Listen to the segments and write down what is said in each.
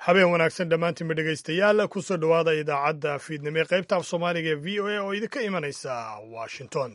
habeen wanaagsan dhammaantiinba dhegaystayaal kusoo dhowaada idaacadda fiidnimo ee qaybta af soomaaliga ee v o a oo idinka imanaysa washington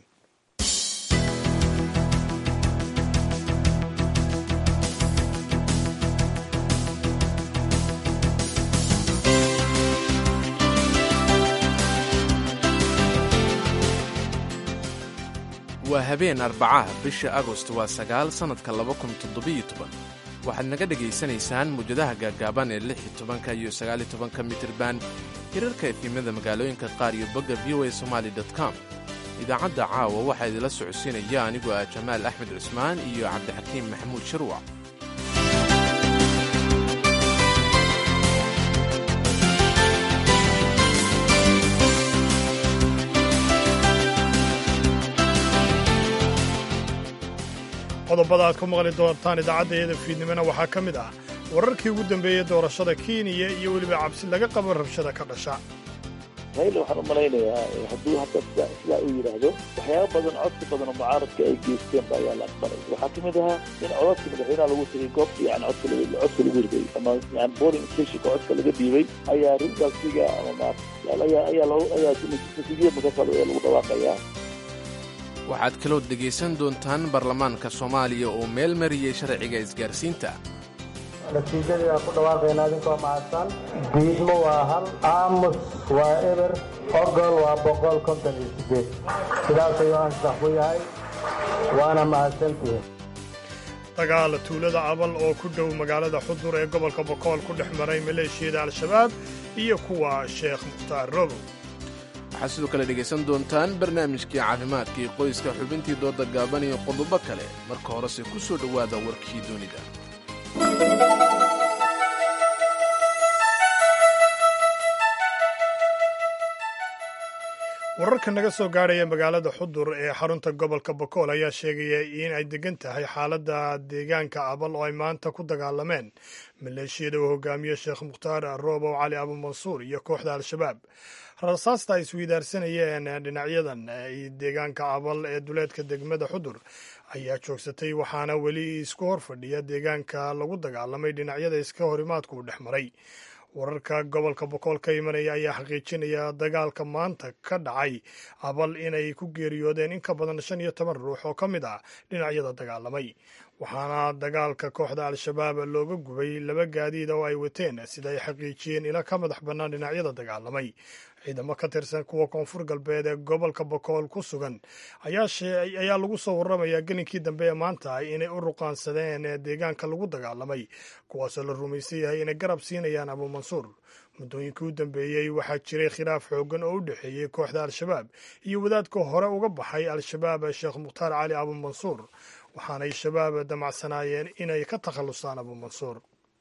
waa habeen arbacaha bisha agost waa sagaal sannadka laba kun toddobiyo toban waxaad naga dhegaysanaysaan muwjadaha gaaggaaban ee lix iyo tobanka iyo sagaaliyo tobanka mitirban hirarka efimada magaalooyinka qaar iyo bogga v o a somaali com idaacadda caawa waxaa idinla socodsiinaya anigoo ah jamaal axmed cusmaan iyo cabdixakiim maxamuud shirwac qodobada aad ku maqli doontaan idaacadda iyada fiidnimona waxaa ka mid ah wararkii ugu dambeeyey doorashada kenya iyo weliba cabsi laga qabo rabshada ka dhasha hayla waxaan u malaynayaa hadduu hadda sidaa uu yidhaahdo waxyaaba badan codsi badan oo mucaaradka ay geysteen ba ayaa la aqbalay waxaa ka mid ahaa in codadka madaxweynaha lagu tagay goobta yani codka codka lagu riday ama yani boarding stationka codka laga dhiibay ayaa ringalsiga ama ayaa ayaa loo ayaa natiijada markaasa lagu dhawaaqayaa waxaad kaloo dhegaysan doontaan baarlamaanka soomaaliya oo meel mariyey sharciga isgaarsiinta natiijadii aan ku dhawaaqayna idinkoo mahadsan diidmo waa hal aamus waa eber ogol waa boqol konton iyo sideed sidaas ayuu ansax ku yahay waana mahadsantihiin dagaal tuulada abal oo ku dhow magaalada xudur ee gobolka bokool ku dhex maray maleeshiyada al-shabaab iyo kuwa sheekh mukhtaar robow waxaad sidoo kale dhegaysan doontaan barnaamijkii caafimaadka iyo qoyska xubintii dooda gaaban iyo qodobo kale marka horese ku soo dhowaada warkii dunida wararka naga soo gaadhaya magaalada xudur ee xarunta gobolka bokool ayaa sheegaya in ay degan tahay xaaladda deegaanka abal oo ay maanta ku dagaalameen maleeshiyada uu hogaamiyo sheekh mukhtaar roobow cali abumansuur iyo kooxda al-shabaab rasaasta ay isweydaarsanayeen dhinacyadan deegaanka abal ee duleedka degmada xudur ayaa joogsatay waxaana weli isku hor fadhiya deegaanka lagu dagaalamay dhinacyada iska horimaadku u dhex maray wararka gobolka bokool ka imanaya ayaa xaqiijinaya dagaalka maanta ka dhacay abal inay ku geeriyoodeen in ka badan shan iyo toban ruux oo ka mid ah dhinacyada dagaalamay waxaana dagaalka kooxda al-shabaab looga gubay laba gaadiida oo ay wateen sida ay xaqiijiyeen ila ka madax bannaan dhinacyada dagaalamay ciidamo ka tirsan kuwa koonfur galbeed ee gobolka bokool ku sugan ayaa lagu soo warramayaa gelinkii dambe ee maanta inay u ruqaansadeen deegaanka lagu dagaalamay kuwaasoo la rumaysan yahay inay garab siinayaan abuumansuur muddooyinkii u dambeeyey waxaa jiray khilaaf xoogan oo u dhexeeyey kooxda al-shabaab iyo wadaadka hore uga baxay al-shabaab sheekh mukhtaar cali abuumansuur waxaanay shabaab damacsanaayeen inay ka takhallusaan abuumansuur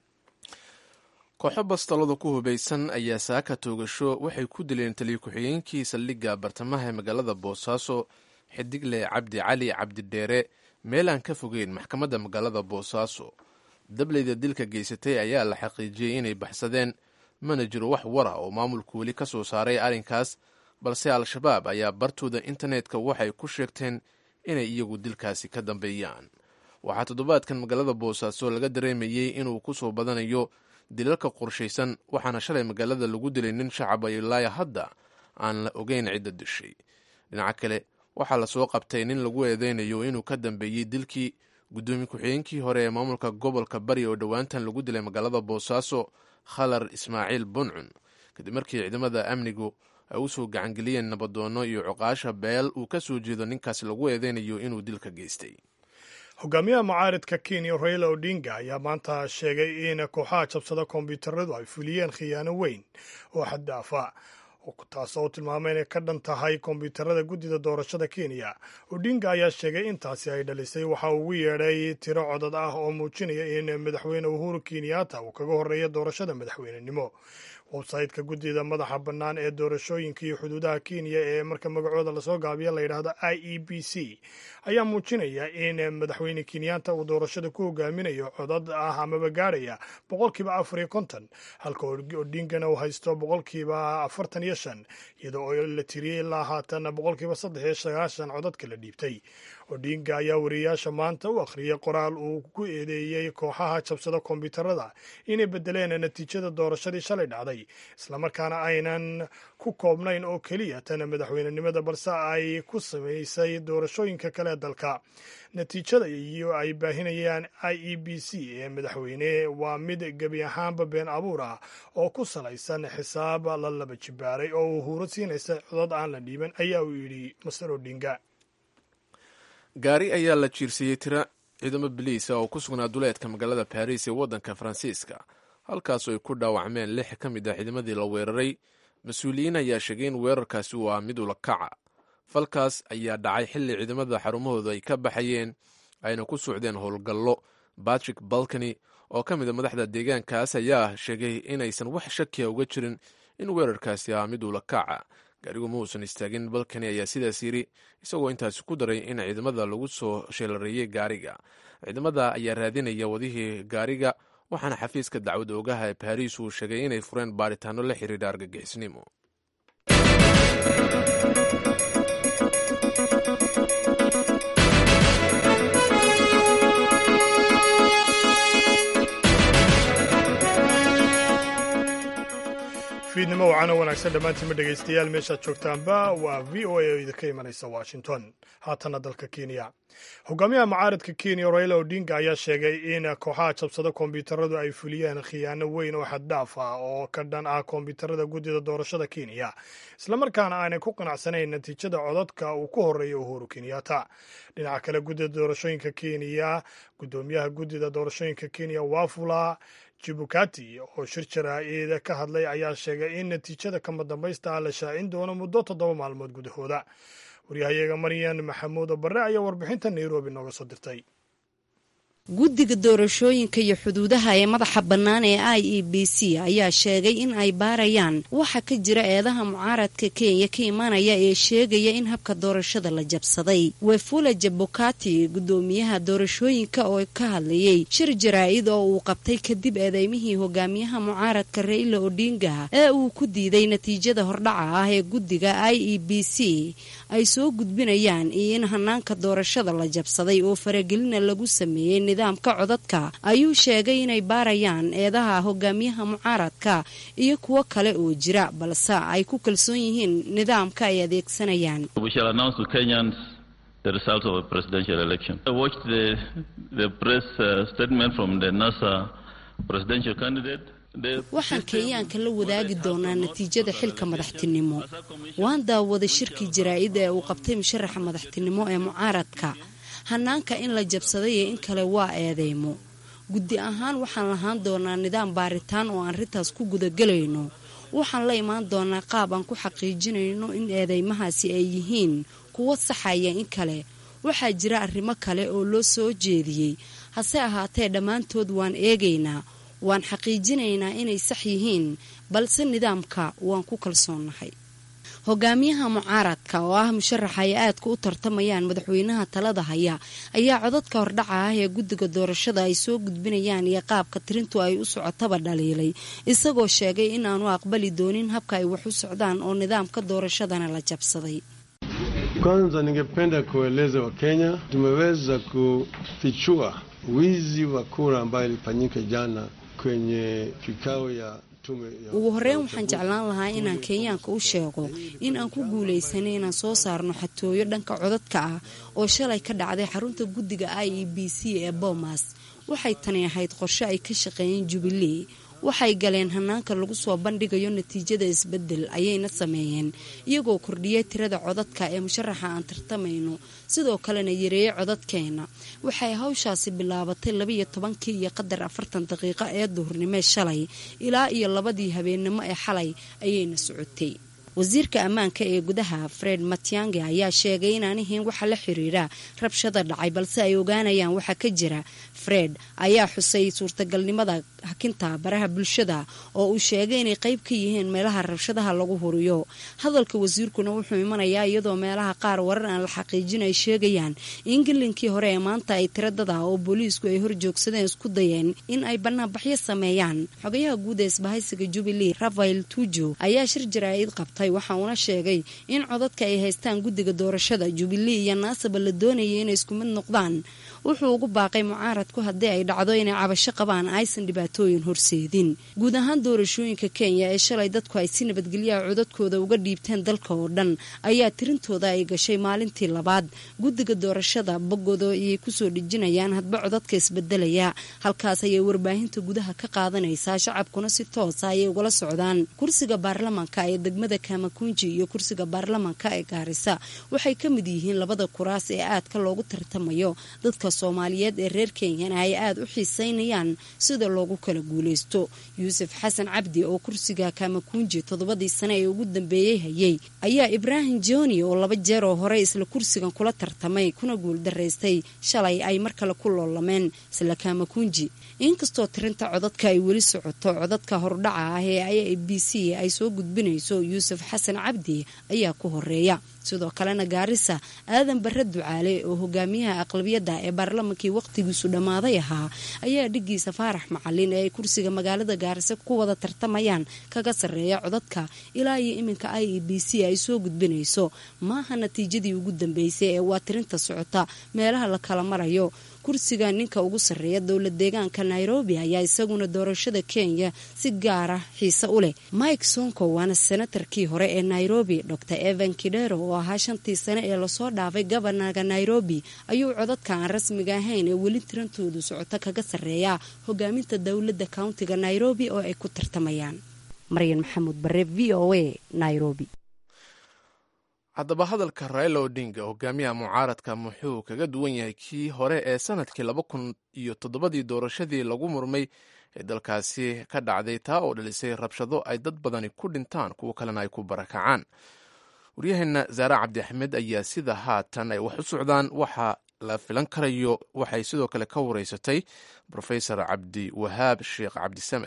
kooxo bastalada ku hubaysan ayaa saaka toogasho waxay ku dileen taliyo ku-xigeenkii saldhigga bartamaha ee magaalada boosaaso xidigle cabdi cali cabdidheere meel aan ka fogeyn maxkamadda magaalada boosaaso dableyda dilka geysatay ayaa la xaqiijiyey inay baxsadeen mana jiro wax wara oo maamulku weli ka soo saaray arrinkaas balse al-shabaab ayaa bartooda internetka waxay ku sheegteen inay iyagu dilkaasi ka dambeeyaan waxaa toddobaadkan magaalada boosaaso laga dareemayey inuu ku soo badanayo dilalka qorshaysan waxaana shalay magaalada lagu dilay nin shacaba ilaa hadda aan la ogeyn cidda dishay dhinaca kale waxaa lasoo qabtay nin lagu eedeynayo inuu ka dambeeyey dilkii guddoomiye ku-xigeenkii hore ee maamulka gobolka bari oo dhowaantan lagu dilay magaalada boosaaso khalar ismaaciil buncun kadib markii ciidamada amnigu ay u soo gacangeliyeen nabadoonno iyo cuqaasha beel uu ka soo jeedo ninkaasi lagu eedeynayo inuu dilka geystay hogaamiyaha mucaaridka kenya raila odinga ayaa maanta sheegay in kooxaha jabsada kombiyuutaradu ay fuliyeen khiyaano weyn oo xaddaafa taasoo tilmaamay inay ka dhan tahay kombiyuutarada guddida doorashada kenya odinga ayaa sheegay intaasi ay dhalisay waxa uu ugu yeedhay tiro codad ah oo muujinaya in madaxweyne uhuru kenyatta uu kaga horreeya doorashada madaxweynenimo websayteka guddida madaxa bannaan ee doorashooyinka iyo xuduudaha kenya ee marka magacooda lasoo gaabiya la yidhaahdo i e b c ayaa muujinaya in madaxweyne kenyatta uu doorashada ku hogaaminayo codad ah amaba gaadhaya boqolkiiba afar iyo konton halka odingana uu haysto boqolkiiba afartan iyo shan iyadoo oo la tiriyey ilaa haatan boqolkiiba saddex iyo sagaashan codadka la dhiibtay odinga ayaa wariyayaasha maanta u akhriyay qoraal uu ku eedeeyey kooxaha jabsada kombiyuutarada inay bedeleen natiijada doorashadii shalay dhacday islamarkaana aynan ku koobnayn oo keliya tan madaxweynenimada balse ay ku samaysay doorashooyinka kale ee dalka natiijada iyo ay baahinayaan i e b c ee madaxweyne waa mid gebi ahaanba been abuur ah oo ku salaysan xisaab la laba jibaaray oo uu huuro siinaysa codod aan la dhiiban ayaa uu yidhi master odinga gaari ayaa la jiirsiiyey tira ciidamo biliisa oo ku sugnaa duleedka magaalada baris ee waddanka faransiiska halkaasoo ay ku dhaawacmeen lix ka mid ah ciidamadii la weeraray mas-uuliyiin ayaa sheegay in weerarkaasi uu ah mid ulakaca falkaas ayaa dhacay xilli ciidamada xarumahooda ay ka baxayeen ayna ku socdeen howlgallo batrick balkany oo ka mid a madaxda deegaankaas ayaa sheegay inaysan wax shakiya uga jirin in weerarkaasi ah mid ulakaca gaarigu ma uusan istaagin balkani ayaa sidaas yidhi isagoo intaasi ku daray in ciidamada lagu soo sheelareeyey gaariga ciidamada ayaa raadinaya wadihii gaariga waxaana xafiiska dacwad oogaha ee baariis uu sheegay inay fureen baaritaano la xiriira argagixisnimo fiidnimo wacano wanaagsan dhammaantiinma dhegaystayaal meeshaad joogtaanba waa v o a oo idinka imanaysa washington haatanna dalka kenya hogaamiyaha mucaaradka kenya raila odinga ayaa sheegay in kooxaha jabsada kombiyuutaradu ay fuliyeen khiyaano weyn oo xaddhaaf ah oo ka dhan ah kombiyuutarada guddida doorashada kenya islamarkaana aanay ku qanacsanayn natiijada codadka uu ku horeeya uhuru kenyatta dhinaca kale guddida doorashooyinka kenya guddoomiyaha guddida doorashooyinka kenya wafula jibukati oo shir jaraa-id ka hadlay ayaa sheegay in natiijada kama dambaysta ah la shaacin doono muddo toddoba maalmood gudahooda waryahayaga maryan maxamuud barre ayaa warbixinta nairobi nooga soo dirtay guddiga doorashooyinka iyo xuduudaha ee madaxa bannaan ee i e b c ayaa sheegay in ay baarayaan waxa ka jira eedaha mucaaradka kenya ka imanaya ee sheegaya in habka doorashada la jabsaday wefula jabukati guddoomiyaha doorashooyinka oo ka hadlayay shir jaraa-id oo uu qabtay kadib eedeymihii hogaamiyaha mucaaradka raila odinga ee uu ku diiday natiijada hordhaca ah ee guddiga i e b c ay soo gudbinayaan iyo in hanaanka doorashada la jabsaday oo faragelina lagu sameeyey nidaamka codadka ayuu sheegay inay baarayaan eedaha hogaamiyaha mucaaradka iyo kuwo kale oo jira balse ay ku kalsoon yihiin nidaamka ay adeegsanayaan waxaan kenyaanka la wadaagi doonaa natiijada xilka madaxtinimo waan daawaday shirkii jaraa-id ee uu qabtay musharaxa madaxtinimo ee mucaaradka hanaanka in la jabsaday ee in kale waa eedeymo guddi ahaan waxaan lahaan doonaa nidaam baaritaan oo aan arrintaas ku gudagelayno waxaan la imaan doonaa qaab aan ku xaqiijinayno in eedeymahaasi ay yihiin kuwo saxaya in kale waxaa jira arrimo kale oo loo soo jeediyey hase ahaatee dhammaantood waan eegaynaa waan xaqiijinaynaa inay sax yihiin balse nidaamka waan ku kalsoonnahay hogaamiyaha mucaaradka oo ah musharaxa ay aadka u tartamayaan madaxweynaha talada haya ayaa codadka hordhaca ah ee guddiga doorashada ay soo gudbinayaan iyo qaabka tirintu ay u socotaba dhaliilay isagoo sheegay in aanu aqbali doonin habka ay wax u socdaan oo nidaamka doorashadana la jabsaday kwanza ningependa kueleza wakenya tumeweza kufichua wizi wa kura ambayo ilifanyika jana kwenye kikao ya ugu horreyn waxaan jeclaan lahaa inaan kenyaanka u sheego in aan ku guulaysanay inaan soo saarno xatooyo dhanka codadka ah oo shalay ka dhacday xarunta guddiga i e b c ee boomas waxay tani ahayd qorshe ay ka shaqeeyeen jubilee waxay galeen hanaanka lagu soo bandhigayo natiijada isbedel ayayna sameeyeen iyagoo kordhiyay tirada codadka ee musharaxa aan tartamayno sidoo kalena yareeyey codadkeena waxay hawshaasi bilaabatay labaiyo tobankii iyo qadar afartan daqiiqo ee duhurnimee shalay ilaa iyo labadii habeennimo ee xalay ayayna socotay wasiirka ammaanka ee gudaha fred matyange ayaa sheegay inaan ahayn waxa la xiriira rabshada dhacay balse ay ogaanayaan waxa ka jira fred ayaa xusay suurtagalnimada hakinta baraha bulshada oo uu sheegay inay qayb ka yihiin meelaha rabshadaha lagu huriyo hadalka wasiirkuna wuxuu imanayaa iyadoo meelaha qaar warar aan la xaqiijin ay sheegayaan in gelinkii hore ee maanta ay tira dad ah oo booliisku ay horjoogsadeen isku dayeen in ay banaanbaxyo sameeyaan xogayaha guud ee isbahaysiga jubilee rafael tujo ayaa shir jaraa'id qabtay waxa uuna sheegay in codadka ay haystaan guddiga doorashada jubilee iyo naasaba la doonayay inay isku mid noqdaan wuxuu ugu baaqay mucaaradku haddii ay dhacdo inay cabasho qabaan aysan dhibaatooyin horseedin guud ahaan doorashooyinka kenya ee shalay dadku ay si nabadgelyaha codadkooda uga dhiibteen dalka oo dhan ayaa tirintooda ay gashay maalintii labaad guddiga doorashada boggooda ayay kusoo dhejinayaan hadba codadka isbedelaya halkaas ayay warbaahinta gudaha ka qaadanaysaa shacabkuna si toosa ayay ugala socdaan kursiga baarlamanka ee degmada kamakunji iyo kursiga baarlamanka ee gaarisa waxay ka mid yihiin labada kuraas ee aadka loogu tartamayo dadka soomaaliyeed ee reer kenyana ay aada u xiiseynayaan sida loogu kala guuleysto yuusuf xasan cabdi oo kursiga kamakunji toddobadii sane ee ugu dambeeyey hayay ayaa ibraahim joni oo laba jeer oo hore isla kursigan kula tartamay kuna guuldaraystay shalay ay mar kale ku loolameen isla kamakunji inkastoo tirinta codadka ay weli socoto codadka hordhaca ah ee i b c ay soo gudbinayso yuusuf xasan cabdi ayaa ku horeeya sidoo kalena gaarisa aadan bare ducaale oo hogaamiyaha aqlabiyadda ee baarlamankii wakhtigiisu dhammaaday ahaa ayaa dhigiisa faarax macalin ee ay kursiga magaalada gaarisa ku wada tartamayaan kaga sarreeya codadka ilaa iyo iminka i e b c ay soo gudbinayso maaha natiijadii ugu dambeysay ee waa tirinta socota meelaha la kala marayo kursiga ninka ugu sarreeya dowla deegaanka nairobi ayaa isaguna doorashada kenya si gaara xiise u leh mike sonko waana senatarkii hore ee nairobi dor evan kidero oo ahaa shantii sane ee lasoo dhaafay gobanarka nairobi ayuu codadka aan rasmiga ahayn ee weli tirantoodu socoto kaga sarreeya hogaaminta dowladda countiga nairobi oo ay ku tartamayaan maryan maxamuud bare v o a nairobi haddaba hadalka raila odinga hogaamiyaha mucaaradka muxuu kaga duwan yahay kii hore ee sanadkii laba kun iyo toddobadii doorashadii lagu murmay ee dalkaasi ka dhacday taa oo dhalisay rabshado ay dad badani ku dhintaan kuwo kalena ay ku barakacaan waryaheena zaare cabdi axmed ayaa sida haatan ay wax u socdaan waxa la filan karayo waxay sidoo kale ka wareysatay rofesor cabdi wahaab sheekh cabdisamed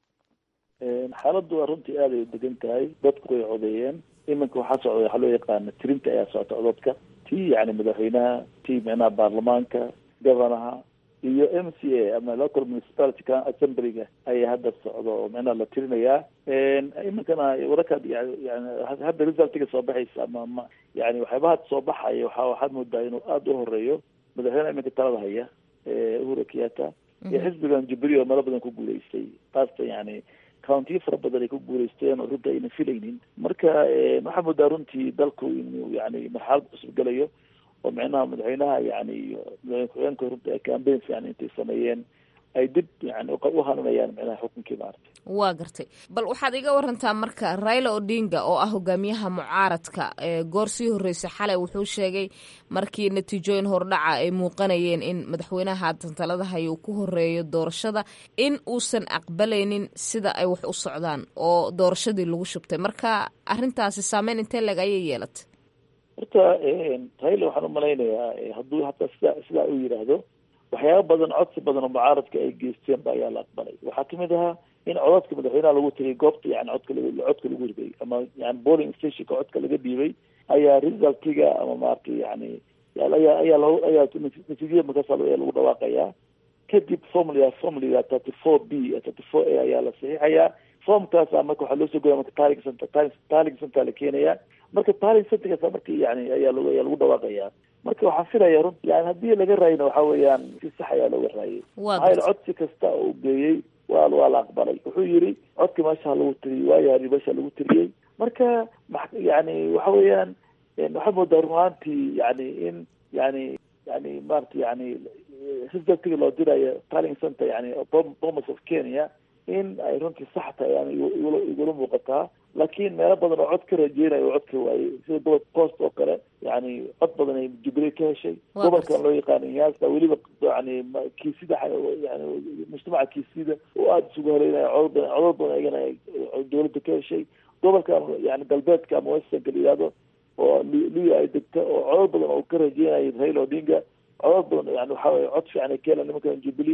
xaaladdu waa runtii aaday u degan tahay dadku way codeeyeen iminka waxaa socda waxaa loo yaqaana tirinta ayaa socota codadka tii yani madaxweynaha tii micnaha baarlamaanka governaha iyo m c a ama local municipality assemblyga ayaa hadda socda oo micnaha la tirinayaa iminkana wararkaad yani hadda resultiga soo baxaysa ama ma yani waxyaaba hadda soo baxaya waxa waxaad moodaa inuu aada u horeeyo madaxweynaha iminka talada haya uhuru kenyatta iyo xisbigan jubilee oo meelo badan ku guuleystay taasta yani countiyo fara badan ay ku guuleysteen oo runta ayna filaynin marka waxaa moodaa runtii dalku inuu yani marxalad cusub gelayo oo micnaha madaxweynaha yani iyo madaxweyne ku-xigeenka runta campaigns yani intay sameeyeen ay dib yani u hanuunayaan micnaha xukunkii maaragtay waa gartay bal waxaad iga warantaa marka raila odinga oo ah hogaamiyaha mucaaradka goor sii horreysay xalay wuxuu sheegay markii natiijooyin hordhaca ay muuqanayeen in madaxweynaha haatan talada haya uu ku horeeyo doorashada in uusan aqbalaynin sida ay wax u socdaan oo doorashadii lagu shubtay marka arintaasi saameyn intee leg ayay yeelatay horta raila waxaan umalaynayaa hadduu hataa sida sidaa uu yidhaahdo waxyaaba badan codsi badan oo mucaaradka ay geysteen ba ayaa la aqbalay waxaa kamid ahaa in codadka madaxweynaha lagu tagay goobta yani codka codka lagu riday ama yani polling stationka codka laga dhiibay ayaa resultiga ama maaragtay yani ayaa ayaa lo ayaa natiijada markaas ayaa lagu dhawaaqayaa kadib formula formula thirty four b thirty four a ayaa la saxiixayaa formkaasa marka waxaa loo soo goya marka taling center taling center la keenaya marka taling centerkaasa marka yani ayaa lag ayaa lagu dhawaaqayaa marka waxaan filaya run yani haddii laga raayina waxa weeyaan si sax ayaa looga raayay maxaa yele codsi kasta oo u geeyey waa waa la aqbalay wuxuu yiri codka meesha lagu tiriyey waayahay meesha lagu tiriyey marka yani waxa weeyaan waxaa moodaa run ahaantii yani in yani yani maarata yani resultiga loo dirayo taling center yani bomas of kenya in ay runtii sax tahay yani igula igula muuqataa laakiin meelo badan oo cod ka rajeynayo oo cod ka waayey sida gobolka coast oo kale yani cod badan ay jubilee ka heshay gobolkan loo yaqaano iyaasa weliba yani kiisida yani mujtamaca kiisida oo aada isugu haleynaya codod badan codod badan ayagana dowladda ka heshay gobolkan yani galbeedka ama westernka la yihahdo oo luya ay degta oo codod badan oo ka rajeynaya raila odinga codod badan yani waxa weye cod fiican ay ka helaan nimankan jubilee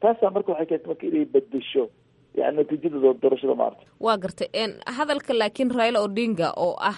taasaa marka waxay keentay marka inay bedesho yani natiijada doorashada maarta waa gartay hadalka laakiin raila odinga oo ah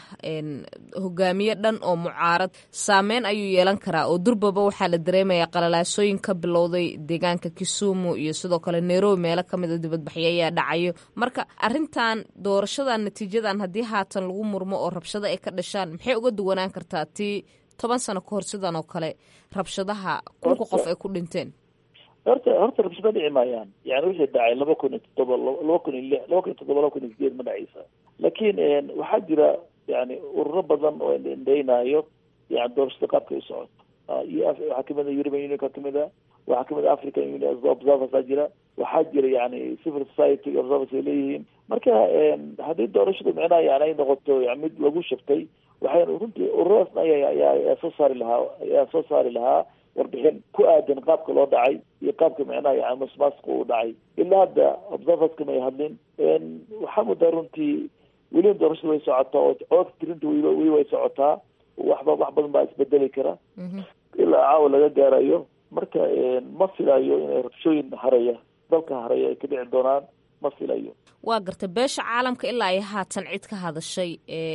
hogaamiye dhan oo mucaarad saameyn ayuu yeelan karaa oo durbaba waxaa la dareemayaa qalalaasooyin ka bilowday deegaanka kisumu iyo sidoo kale nairobi meelo kamid a dibadbaxyo ayaa dhacayo marka arintan doorashadan natiijadan haddii haatan lagu murmo oo rabshado ay ka dhashaan maxay uga duwanaan kartaa tii toban sano ka hor sidan oo kale rabshadaha kunka qof ay ku dhinteen horta horta rabshado dhici maayaan yani wixii dhacay laba kun iyo toddoba laba kun iyo lix laba kun iyo toddoba laba kun iyo sideed ma dhacaysa laakiin waxaa jira yani ururo badan oo indheynayo yani doorashada qaabka ay socoto iyo waxaa kamid a european unionka kamid a waxaa kamid a african union observers aa jira waxaa jira yani civil society observers ay leeyihiin marka haddii doorashadu micnaha yani ay noqoto yani mid lagu shabtay waxay runtii ururadaasna aya ayaa soo saari lahaa ayaa soo saari lahaa warbixin ku aadan qaabka loo dhacay iyo qaabka micnaha yani masmaasku uu dhacay ilaa hadda observerska may hadlin waxaa mudaa runtii weliba doorashada way socotaa oo codka tirinta weliba weli way socotaa waxba wax badan baa isbedeli kara ilaa caawa laga gaarayo marka ma filayo inay rabshooyin haraya dalka haraya ay ka dhici doonaan ma filayo waa gartay beesha caalamka ilaa ay haatan cid ka hadashay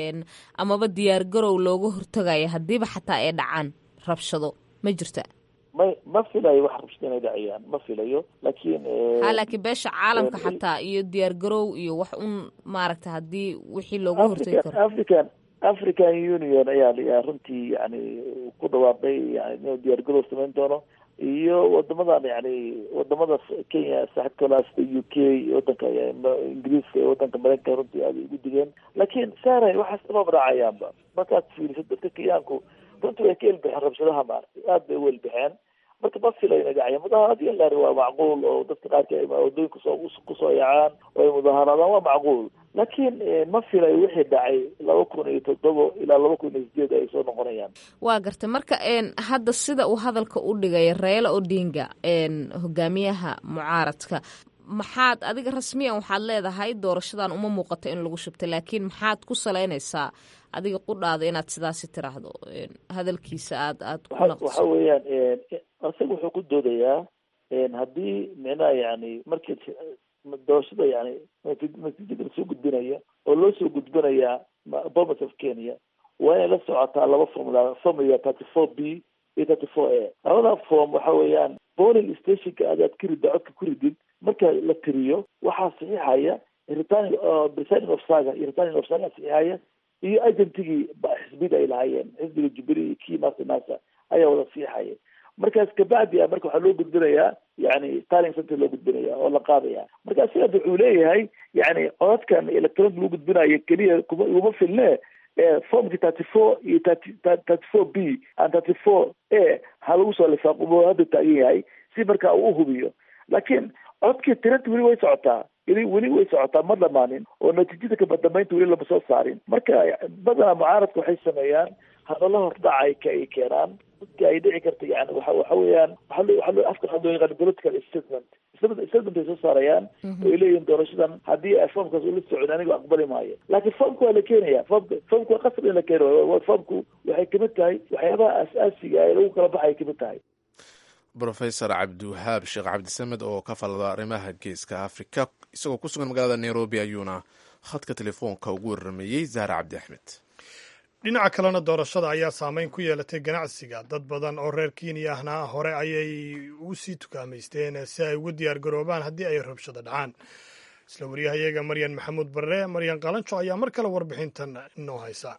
amaba diyaar garow looga hortagaya haddiiba xataa ay dhacaan rabshado ma jirta ma ma filayo wax rabshado inay dhacayaan ma filayo laakiin ha laakiin beesha caalamka xataa iyo diyaar garow iyo wax un maaragta haddii wixii looga hortagi karo african african union ayaa ayaa runtii yani ku dhawaaqay yani inuu diyaar garow samayn doono iyo wadamadan yani wadamada kenya saaxibkala sida u k wadanka ingiriiska iyo wadanka mareykanka runtii aada ugu digeen laakiin saray waxaas dhamaba dhacayaanba markaad fiiriso dadka kenyaanku runtii way ka elbixeen rabshadaha maaragtay aad bay u elbixeen marka ma filayo inay dhacayaan mudaharad iyo laari waa macquul oo dadka qaarka wadooyin kusoo kusoo yacaan oo ay mudaharaadaan waa macquul laakiin ma filayo wixii dhacay laba kun iyo toddoba ilaa laba kun iyo sideed ay soo noqonayaan waa gartay marka hadda sida uu hadalka u dhigay raila odinga hogaamiyaha mucaaradka maxaad adiga rasmiyan waxaad leedahay doorashadan uma muuqato in lagu shubtay laakiin maxaad ku salaynaysaa adiga qudhaada inaad sidaasi tiraahdo hadalkiisa aad aad ku naqso waxa weeyaan isaga wuxuu ku doodayaa haddii micnaha yani markii doorashada yani natiijada lasoo gudbinaya oo loo soo gudbinayaa bomas of kenya waa inay la socotaa laba formula formula thirty four b iyo thirty four a labada form waxa weeyaan polling stationka adaad ka ridda codka ku ridid marka la tiriyo waxaa saxiixaya returning presiding ofsaga iyo returning ofsaga saxiixaya iyo agentigii xisbiyada ay lahaayeen xisbiga jubilee iyo kii master nasa ayaa wada saxiixaya markaas kabacdi a marka waxaa loo gudbinayaa yani starling center loo gudbinaya oo la qaadaya marka sidaas wuxuu leeyahay yani codadkan electronic lagu gudbinayo keliya kuma iguma filne formki thirty four iyo thirty thirty four b and thirty four a ha lagu soo lifaaqo hadda taagan yahay si marka uu uhubiyo laakiin codkii tiranta weli way socotaa weli weli way socotaa ma dhamaanin oo natiijada kabadambeynta weli lama soo saarin marka badanaa mucaaradka waxay sameeyaan hadalla hordhacay ka ay keenaan dadka ay dhici karta yani waxa waxa weeyaan waxa loo waxa loo afka waxaa loo yaqaan political statement statement ay soo saarayaan oo ay leeyihin doorashadan haddii foomkaas ula socon aniga aqbali maayo laakiin foomka waa la keenaya foomka foomka waa qasab in la keeno foomku waxay kamid tahay waxyaabaha aas-aasiga ee lagu kala baxay kamid tahay rofesor cabdiwahaab sheekh cabdisamed oo ka falada arrimaha geeska afrika isagoo ku sugan magaalada nairobi ayuuna khadka telefoonka ugu waramayey zahra cabdi axmed dhinaca kalena doorashada ayaa saameyn ku yeelatay ganacsiga dad badan oo reer kenya ahna hore ayay u sii tukaamaysteen si ay ugu diyaar garoobaan haddii ay rabshado dhacaan isla waryahayaga maryan maxamuud barre maryan qalanjo ayaa mar kale warbixintan inoo haysa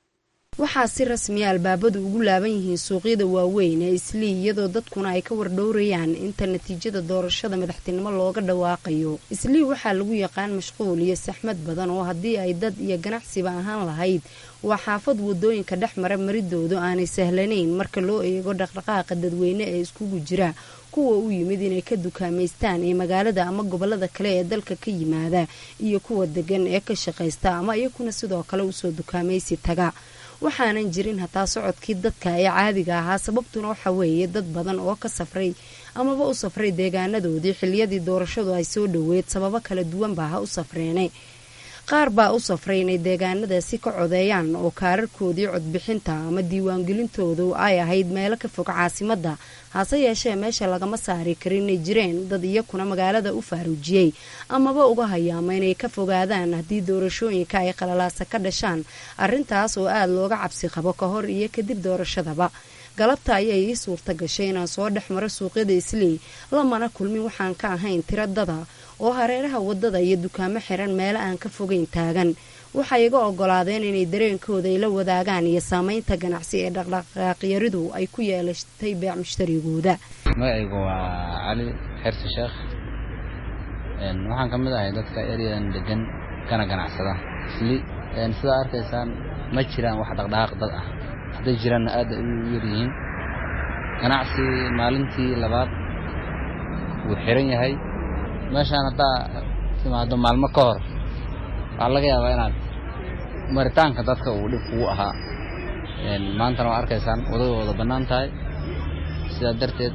waxaa si rasmiya albaabadu ugu laaban yihiin suuqyada waaweyn ee islii iyadoo dadkuna ay ka wardhowrayaan inta natiijada doorashada madaxtinimo looga dhawaaqayo islii waxaa lagu yaqaan mashquul iyo saxmad badan oo haddii ay dad iyo ganacsiba ahaan lahayd waa xaafad wadooyinka dhex mara maridoodu aanay sahlanayn marka loo eego dhaqdhaqaaqa dadweyne ee iskugu jira kuwa u yimid inay ka dukaamaystaan ee magaalada ama gobolada kale ee dalka ka yimaada iyo kuwa degan ee ka shaqaysta ama iyakuna sidoo kale usoo dukaamaysi taga waxaanan jirin hataa socodkii dadka ee caadiga ahaa sababtuna waxa weeye dad badan oo ka safray amaba u safray deegaanadoodii xiliyadii doorashadu ay soo dhoweed sababo kala duwanba ha u safreene qaar baa u safray inay deegaanadaasi ka codeeyaan oo kaararkoodii codbixinta ama diiwaangelintoodu ay ahayd meelo ka fog caasimadda hase yeeshee meesha lagama saari karin inay jireen dad iyakuna magaalada u faaruujiyey amaba uga hayaama inay ka fogaadaan haddii doorashooyinka ay qalalaasa ka dhashaan arrintaas oo aada looga cabsi qabo ka hor iyo kadib doorashadaba galabta ayay ii suurta gashay inaan soo dhex maro suuqyada isley lamana kulmin waxaan ka ahayn tiro dada oo hareeraha waddada iyo dukaamo xiran meelo aan ka fogeyn taagan waxay iga ogolaadeen inay dareenkooda ay la wadaagaan iyo saamaynta ganacsi ee dhaqdhaqaaqyaridu ay ku yeelatay beec mushtarigooda magacaygu waa cali xersi sheekh waxaan ka mid ahay dadka eryadan degan kana ganacsada isli sidaa arkaysaan ma jiraan wax dhaqdhaqaaq dad ah hadday jiraanna aad ay u yaryihiin ganacsi maalintii labaad wuu xiran yahay meeshaan haddaa timaado maalmo ka hor waxaa laga yaabaa inaad maritaanka dadka uu dhib kugu ahaa maantana waa arkaysaan wadadooda bannaan tahay sidaa darteed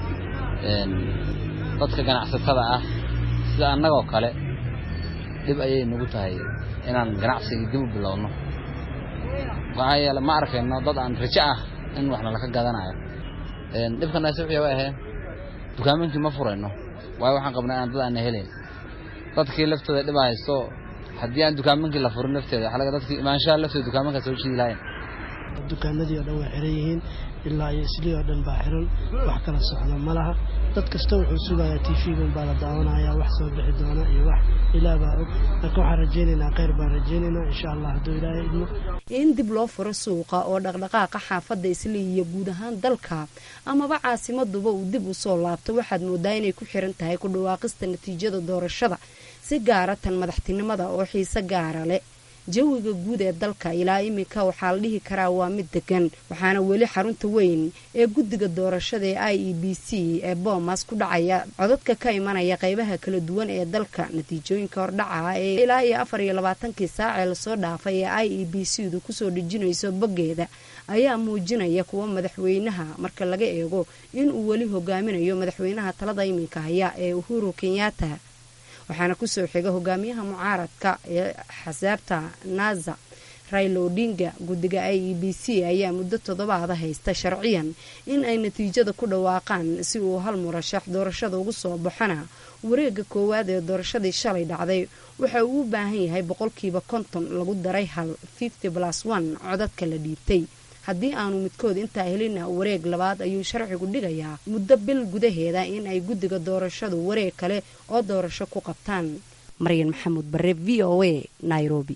dadka ganacsatada ah sida annagoo kale dhib ayay nagu tahay inaan ganacsigii dib u bilowno maxaa yeele ma arkayno dad aan rajo ah in waxna laka gadanayo dhibkanaasi wixii way ahee dukaaminkii ma furayno waayo waxaan qabnaa inaan dad aana helayn dadkii laftooda dhiba haysto haddii aan dukaaminkii la furin lafteeda waxaa laga dadkii imaanshaha laftooda dukaamankaa soo jiidi lahayn dukaamadii oo dhan waa xiran yihiin ilaa iyo islii oo dhan baa xiran wax kala socda ma laha dad kasta wuxuu sugayaa tv-gan baa la daawanayaa wax soo bixi doona iyo wax ilaah baa og marka waxaan rajaynaynaa kheyr baan rajaynaynaa insha allah hadduu ilaahay idmo in dib loo furo suuqa oo dhaqdhaqaaqa xaafadda islii iyo guud ahaan dalka amaba caasimaduba uu dib u soo laabto waxaad moodaa inay ku xiran tahay ku dhawaaqista natiijada doorashada si gaara tan madaxtinimada oo xiise gaara leh jawiga guud ee dalka ilaa iminka waxaa la dhihi karaa waa mid degan waxaana weli xarunta weyn ee guddiga doorashada ee i e b c ee boomas ku dhacaya codadka ka imanaya qeybaha kala duwan ee dalka natiijooyinka hordhaca ee ilaa iyo afar iyo labaatankii saacee lasoo dhaafay ee i e b c du kusoo dhejinayso boggeeda ayaa muujinaya kuwa madaxweynaha marka laga eego inuu weli hogaaminayo madaxweynaha talada iminka haya ee uhuru kenyatta waxaana kusoo xiga hogaamiyaha mucaaradka ee xasaabta naza raila odinga guddiga i e b c ayaa muddo toddobaada haysta sharciyan in ay natiijada ku dhawaaqaan si uu hal murashax doorashada ugu soo baxona wareega koowaad ee doorashadii shalay dhacday waxa uu u baahan yahay boqolkiiba konton lagu daray hal fifty plus one codadka la dhiibtay haddii aanu midkood intaa helina wareeg labaad ayuu sharcigu dhigayaa muddo bil gudaheeda in ay guddiga doorashadu wareeg kale oo doorasho ku qabtaan maryan maxamuud bare v o a nairobi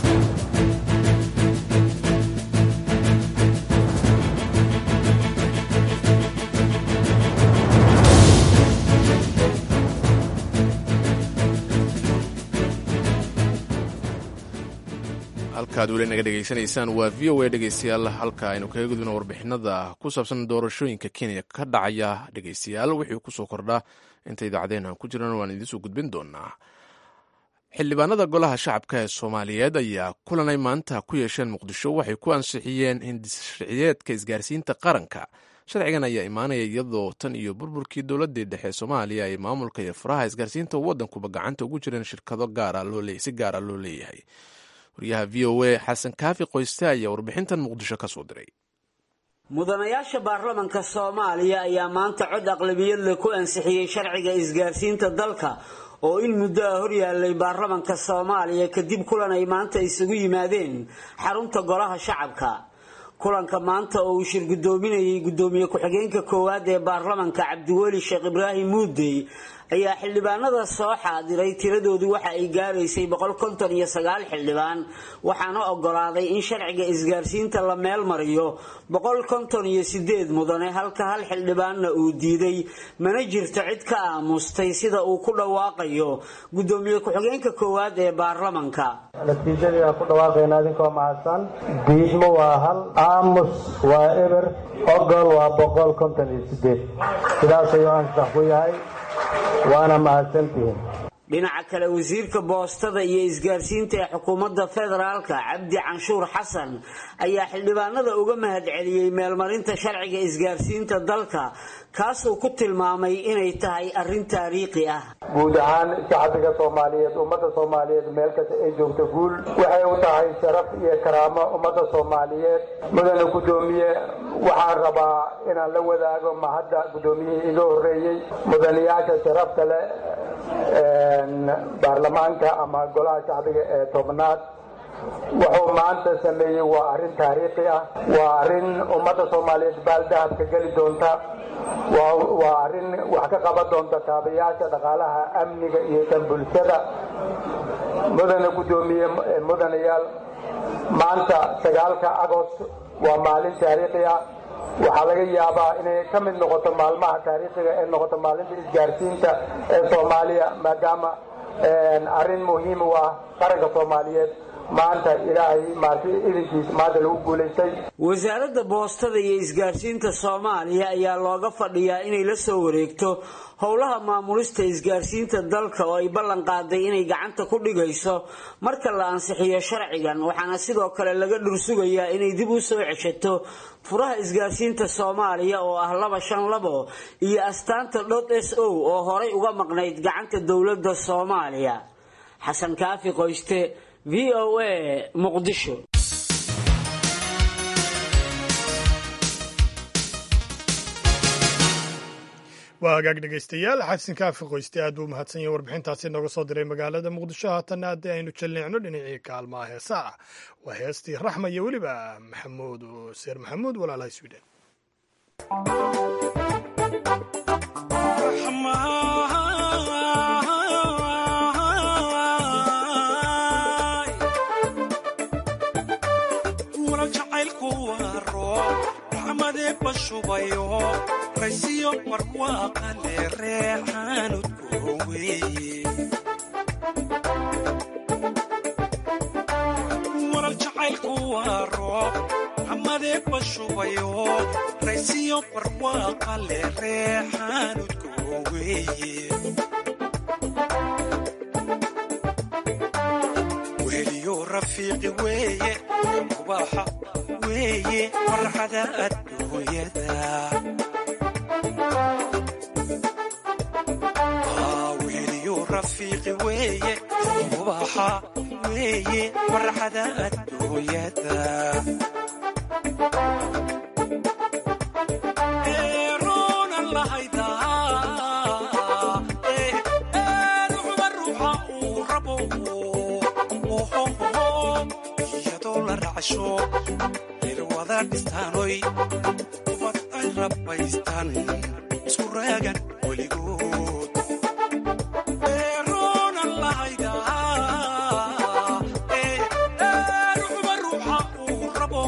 halkaad weli naga dhegaysanaysaan waa v o a dhegeystayaal halka aynu kaga gudubno warbixinada ku saabsan doorashooyinka kenya ka dhacaya dhegeystayaal wixii kusoo kordhaa inta idaacadeena aan ku jirana waan idiinsoo gudbin doonaa xildhibaanada golaha shacabka ee soomaaliyeed ayaa kulanay maanta ku yeesheen muqdisho waxay ku ansixiyeen hindissharciyeedka isgaarsiinta qaranka sharcigan ayaa imaanaya iyadoo tan iyo burburkii dowladii dhexe ee soomaaliya ay maamulka iyo furaha isgaarsiinta waddankuba gacanta ugu jireen shirkado si gaara loo leeyahay waryaha v o a xasan kaafi qoyste ayaa warbixintan muqdisho ka soo diray mudanayaasha baarlamanka soomaaliya ayaa maanta cod aqlabiyad leh ku ansixiyey sharciga isgaarsiinta dalka oo in muddo ah horyaalay baarlamanka soomaaliya kadib kulan ay maanta isugu yimaadeen xarunta golaha shacabka kulanka maanta oo uu shir guddoominayay guddoomiye ku-xigeenka koowaad ee baarlamanka cabdiweli sheekh ibraahim muudey ayaa xildhibaanada soo xaadiray tiradoodu waxa ay gaaraysay boqol konton iyo sagaal xildhibaan waxaana ogolaaday in sharciga isgaarsiinta la meel mariyo boqol konton iyo sideed mudane halka hal xildhibaanna uu diiday mana jirto cid ka aamustay sida uu ku dhawaaqayo guddoomiye ku-xigeenka koowaad ee baarlamanka natiijadii aan ku dhawaaqayna idinkoo mahadsan diidmo waa hal aamus waa eber ogol waa boqol konton iyo sideed sidaas ayuu ansax ku yahay waana mahadsantihiin dhinaca kale wasiirka boostada iyo isgaarsiinta ee xukuumadda federaalka cabdi canshuur xasan ayaa xildhibaanada uga mahadceliyey meelmarinta sharciga isgaarsiinta dalka kaasuu ku tilmaamay inay tahay arrin taariikhi ah guud ahaan shacbiga soomaaliyeed ummadda soomaaliyeed meel kasta ay joogto guul waxay u tahay sharaf iyo karaamo ummadda soomaaliyeed mudane guddoomiye waxaan rabaa inaan la wadaago mahadda guddoomiyihii iga horreeyey mudanayaasha sharafta leh baarlamaanka ama golaha shacbiga ee tobnaad wuxuu maanta sameeyey waa arrin taariikhi ah waa arrin ummadda soomaaliyeed baaldahabka geli doonta waa arrin wax ka qaban doonta taabayaasha dhaqaalaha amniga iyo tan bulshada mudane guddoomiye mudanayaal maanta sagaalka agost waa maalin taariikhi ah waxaa laga yaabaa inay ka mid noqoto maalmaha taariikhiga ee noqoto maalinta isgaarsiinta ee soomaaliya maadaama arrin muhiim u ah qaranka soomaaliyeed maanta ilaahay maarti idinkiis maanta lagu guulaystay wasaaradda boostada iyo isgaarsiinta soomaaliya ayaa looga fadhiyaa inay la soo wareegto howlaha maamulista isgaarsiinta dalka oo ay ballan qaaday inay gacanta ku dhigayso marka la ansixiyo sharcigan waxaana sidoo kale laga dhursugayaa inay dib u soo ceshato furaha isgaarsiinta soomaaliya oo ah laba shan labo iyo astaanta dot s o oo horay uga maqnayd gacanta dowladda soomaaliya xasan kaafi qoyste v o a muqdisho waa hagaag dhegaystayaal xasan kaafi qoyste aad buu mahadsan yahay warbixintaasi nooga soo diray magaalada muqdisho haatanna haddii aynu jalleecno dhinacii kaalmaha heesaa waa heestii raxma iyo weliba maxamuud seer maxamuud walaalaha sweden raysiyo barwaaqale reexaanudkoo weeye warar jacaylku waa roob xamadee bashubayo raysiyo barwaaqale reexaanudkoo weeye weheliyo rafiiqi weeye mubaaxa weeye farxada adduunyada weheliyo rafiiqi weeye mubaaxa weeye farxada adduunyada eeroonan lahaydaa ruuxba ruuxa uu rabo iyadoo la racsho irwada dhistaanoy ubad ay rabbaystaan isku raagan weligood eeroonan lahaydaa ruuxba ruuxa uu rabo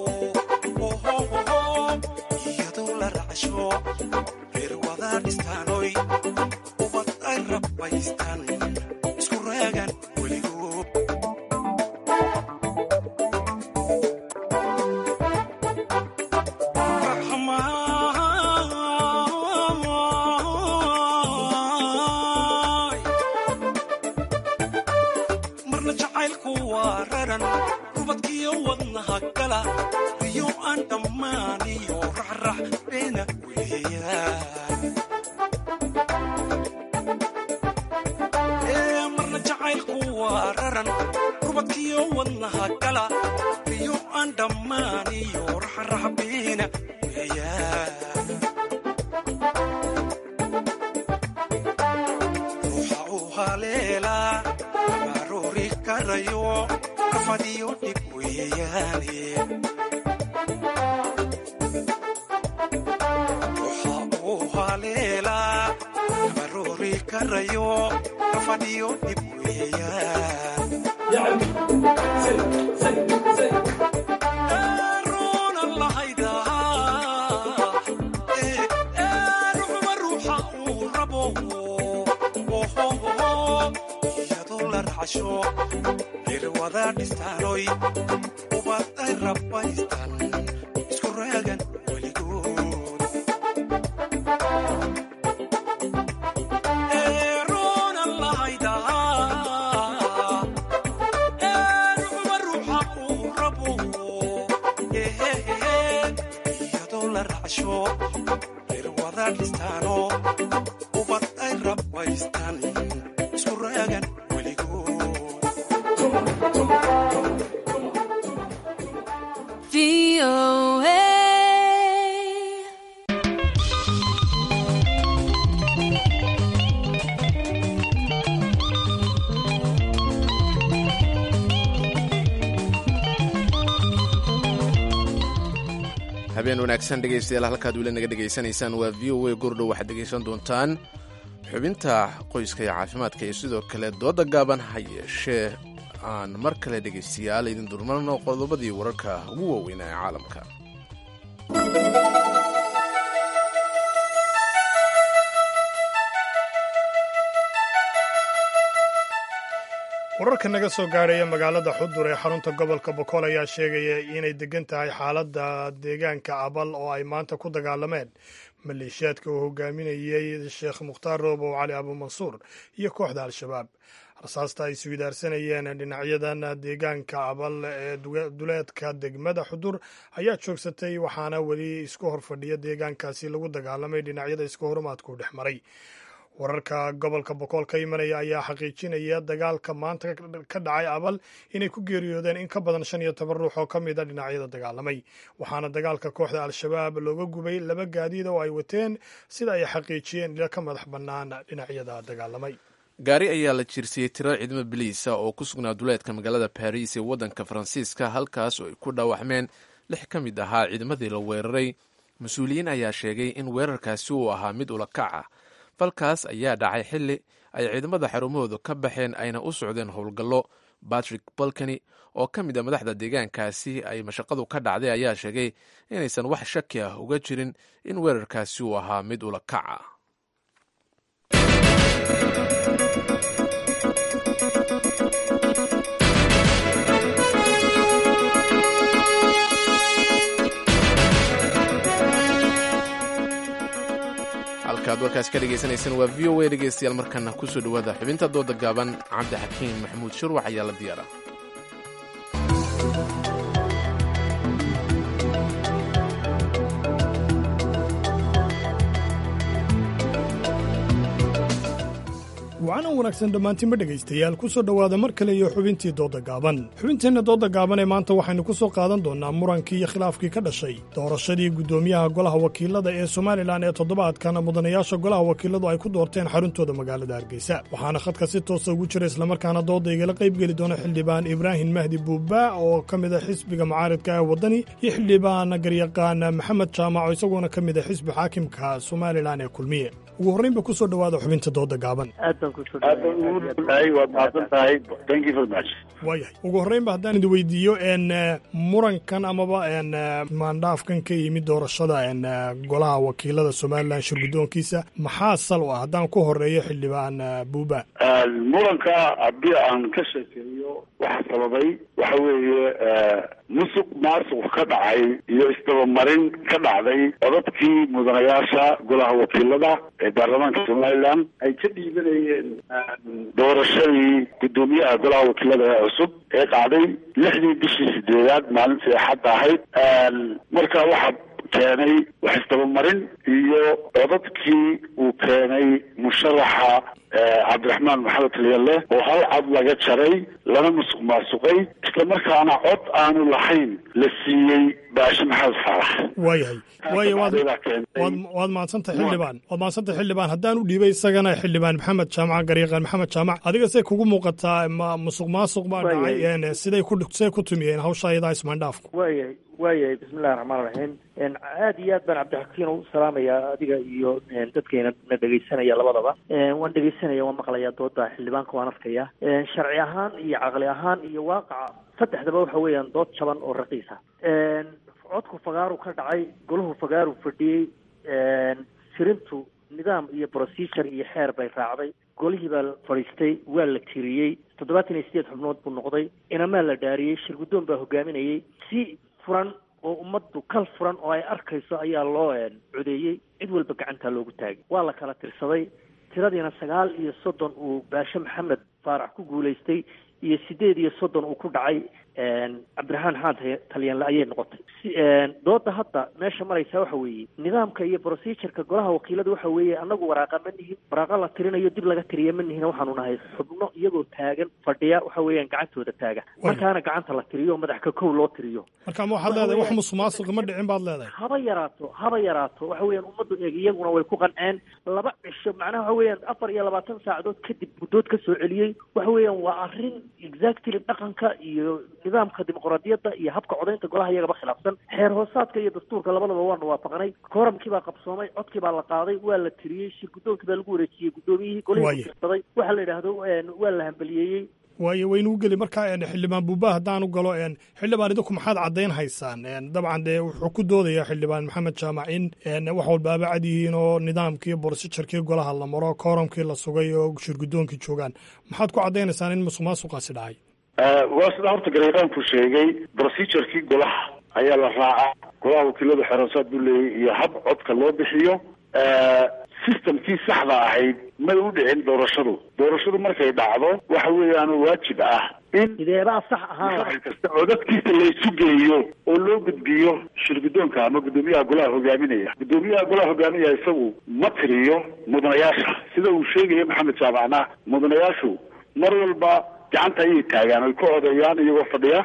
iyadoo la racsho irwada dhistaanoy ubad ay rabbaystaan isku raagan weligood marna jacaylku waa raran rubadkiyo wadnaha gala iyo aan dhammaaniyo raxrax beena weeyaan marna jacaylku waa raran rubadkiyo wadnaha gala iyo aan dhammaaniyo raxrax beena weeyaan ruuxa uu haleelaa aroori karayo rafadiyo dhib weeyaane ruuxa uu haleelaa aroori karayo rafadiyo dhib weeyaan eeroonan lahaydaa ruuxba ruuxa uu rabo iyadoo la racsho irwada dhistaanoy ubad ay rabbaystaan isku raagan weligood eeroonan lahayda habeen wanaagsan dhegaystayaal halkaad weli naga dhegaysanaysaan waa v o a gordhow waxaad dhegaysan doontaan xubinta qoyska iyo caafimaadka iyo sidoo kale dooda gaaban ha yeeshee aan mar kale dhegaystayaal idin durmarno qodobadii wararka ugu waaweynaa ee caalamka wararka naga soo gaadhaya magaalada xudur ee xarunta gobolka bokool ayaa sheegaya inay degan tahay xaaladda deegaanka abal oo ay maanta ku dagaalameen maleeshiyaadka uu hogaaminayey sheekh mukhtaar roobow cali abumansuur iyo kooxda al-shabaab rasaasta ay iswidaarsanayeen dhinacyadan deegaanka abal ee duleedka degmada xudur ayaa joogsatay waxaana weli isku horfadhiya deegaankaasi lagu dagaalamay dhinacyada isku horumaadku dhex maray wararka gobolka bokool ka imanaya ayaa xaqiijinaya dagaalka maanta ka dhacay abal inay ku geeriyoodeen in ka badan shan iyo toban ruux oo ka mid a dhinacyada dagaalamay waxaana dagaalka kooxda al-shabaab looga gubay laba gaadiid oo ay wateen sida ay xaqiijiyeen ila ka madax bannaan dhinacyada dagaalamay gaari ayaa la jiirsiyey tiro ciidamo biliisa oo ku sugnaa duleedka magaalada baris ee waddanka faransiiska halkaas oo ay ku dhaawacmeen lix ka mid ahaa ciidamadii la weeraray mas-uuliyiin ayaa sheegay in weerarkaasi uu ahaa mid ulakac ah falkaas ayaa dhacay xilli ay ciidamada xarumahoodu ka baxeen ayna u socdeen howlgallo batrick balkani oo ka mid a madaxda deegaankaasi ay mashaqadu ka dhacday ayaa sheegay inaysan wax shaki ah uga jirin in weerarkaasi uu ahaa mid ulakac ah halkaad warkaas ka dhegaysanaysaan waa v o a dhegaystayaal markana kusoo dhowaada xubinta dooda gaaban cabdixakiim maxamuud shurwax ayaa la diyaara wacanan wanaagsan dhammaantiinba dhegaystayaal ku soo dhowaada mar kale iyo xubintii dooda gaaban xubinteenna dooda gaaban ee maanta waxaynu ku soo qaadan doonnaa murankii iyo khilaafkii ka dhashay doorashadii guddoomiyaha golaha wakiilada ee somalilan ee toddobaadkan mudanayaasha golaha wakiiladu ay ku doorteen xaruntooda magaalada hargeysa waxaana khadka si toosa ugu jira islamarkaana dooda igala qaybgeli doona xildhibaan ibraahim mahdi buuba oo ka mid a xisbiga mucaaridka ee waddani iyo xildhibaan garyaqaan maxamed jaamac oo isagoona ka mid a xisbi xaakimka somalilan ee kulmiye ugu horraynba ku soo dhowaada xubinta dooda gaaban waayahay ugu horreynba haddaan idi weydiiyo n murankan amaba n maandhaafkan ka yimid doorashada n golaha wakiilada somalilan shirguddoonkiisa maxaa sal u ah haddaan ku horeeyo xildhibaan buuba muranka haddii aan ka sheekeeyo waxa sababay waxa weeye musuq maasuq ka dhacay iyo isdabamarin ka dhacday codadkii mudanayaasha golaha wakiilada ee baarlamaanka somalilan ay ka dhiibanayeen doorashadii guddoomiyaha golaha wakiilada ee cusub ee dhacday lixdii bishii sideedaad maalintii axadda ahayd marka waxa keenay wax isdabamarin iyo codadkii uu keenay musharaxa cabdiraxmaan maxamed talyalle oo hal cod laga jaray lana musuq maasuqay islamarkaana cod aanu lahayn la siiyey baashe maxamed faarax waayahay waaya waad waad waad mahadsantahay xildhibaan waad mahadsantahay xildhibaan haddaan u dhiibay isagana xildhibaan maxamed jaamac garyaqaan maxamed jaamac adiga say kugu muuqataa ma musuq maasuq baa dhacay siday ku siday ku tumiyeen hawsha ayadaa ismaandhaafku waayahay waayahay bismillahi raxmaan raxiim aada iyo aad baan cabdixakiin u salaamayaa adiga iyo dadkayna na dhegaysanaya labadaba waan dhegaysanaya waan maqlayaa dooda xildhibaanka waan arkaya sharci ahaan iyo caqli ahaan iyo waaqaca saddexdaba waxa weeyaan dood jaban oo raqiisa codku fagaaru ka dhacay golahu fagaaru fadhiyey tirintu nidaam iyo procedure iyo xeer bay raacday golihii baa fadhiistay waa la tiriyey toddobaatan iyo sideed xubnood buu noqday inamaa la dhaariyey shirguddoon baa hogaaminayey si furan oo ummaddu kal furan oo ay arkayso ayaa loo codeeyey cid walba gacantaa loogu taagay waa la kala tirsaday tiradiina sagaal iyo soddon uu baashe maxamed faarax ku guulaystay iyo sideed iyo soddon uu ku dhacay cabdiraxmaan xaan talyaanle ayay noqotay dooda hadda meesha maraysaa waxa weeye nidaamka iyo procedureka golaha wakiilada waxa weeye anagu waraaqa ma nihin waraaqa la tirinayo dib laga tiriya ma nihin waxaanu nahay xubno iyagoo taagan fadhiya waxa weeyaan gacantooda taaga markaana gacanta la tiriyo madax ka kow loo tiriyo marka ma waxaad leedahay wax musuqmaasuqa ma dhicin baad leedahay haba yaraato haba yaraato waxa weeyaan ummaddu eeg iyaguna way ku qanceen laba cisho macnaha waxa weeyaan afar iyo labaatan saacadood kadib guddood ka soo celiyey waxa weeyaan waa arrin exactly dhaqanka iyo nidaamka dimuqraadiyadda iyo habka codaynta golaha iyagaba khilaafsan xeer hoosaadka iyo dastuurka labadaba waanu waafaqnay kooramkii baa qabsoomay codkii baa la qaaday waa la tiriyey shir guddoonkii baa lagu wareejiyey guddoomiyihii golihii kutirsaday waxaa la yidhaahdo waa la hambaliyeeyey waayo waynu u geli markaa xildhibaan buuba haddaan u galo xildhibaan idinku maxaad caddayn haysaan dabcan dee wuxuu ku doodayaa xildhibaan maxamed jaamac in wax walbaaba cad yihiin oo nidaamkii borsijarkii golaha la maro kooramkii la sugay oo shirguddoonkii joogaan maxaad ku caddaynaysaan in musuq maasuqaasi dhacay waa sida horta gareeqaanku sheegay procedurkii golaha ayaa la raacaa golaha wakiilada xeeroosaad buu leeyahy iyo hab codka loo bixiyo systemkii saxda ahayd may u dhicin doorashadu doorashadu markay dhacdo waxa weeyaan waajib ah in sideebaa sax ahaan kasta codadkiisa laysu geeyo oo loo gudbiyo shirguddoonka ama guddoomiyaha golaha hogaaminaya guddoomiyaha golaha hogaaminaya isagu ma tiriyo mudanayaasha sida uu sheegaya maxamed jaamacna mudanayaashu mar walba gacanta ayay taagaan oy ka codeeyaan iyagoo fadhiya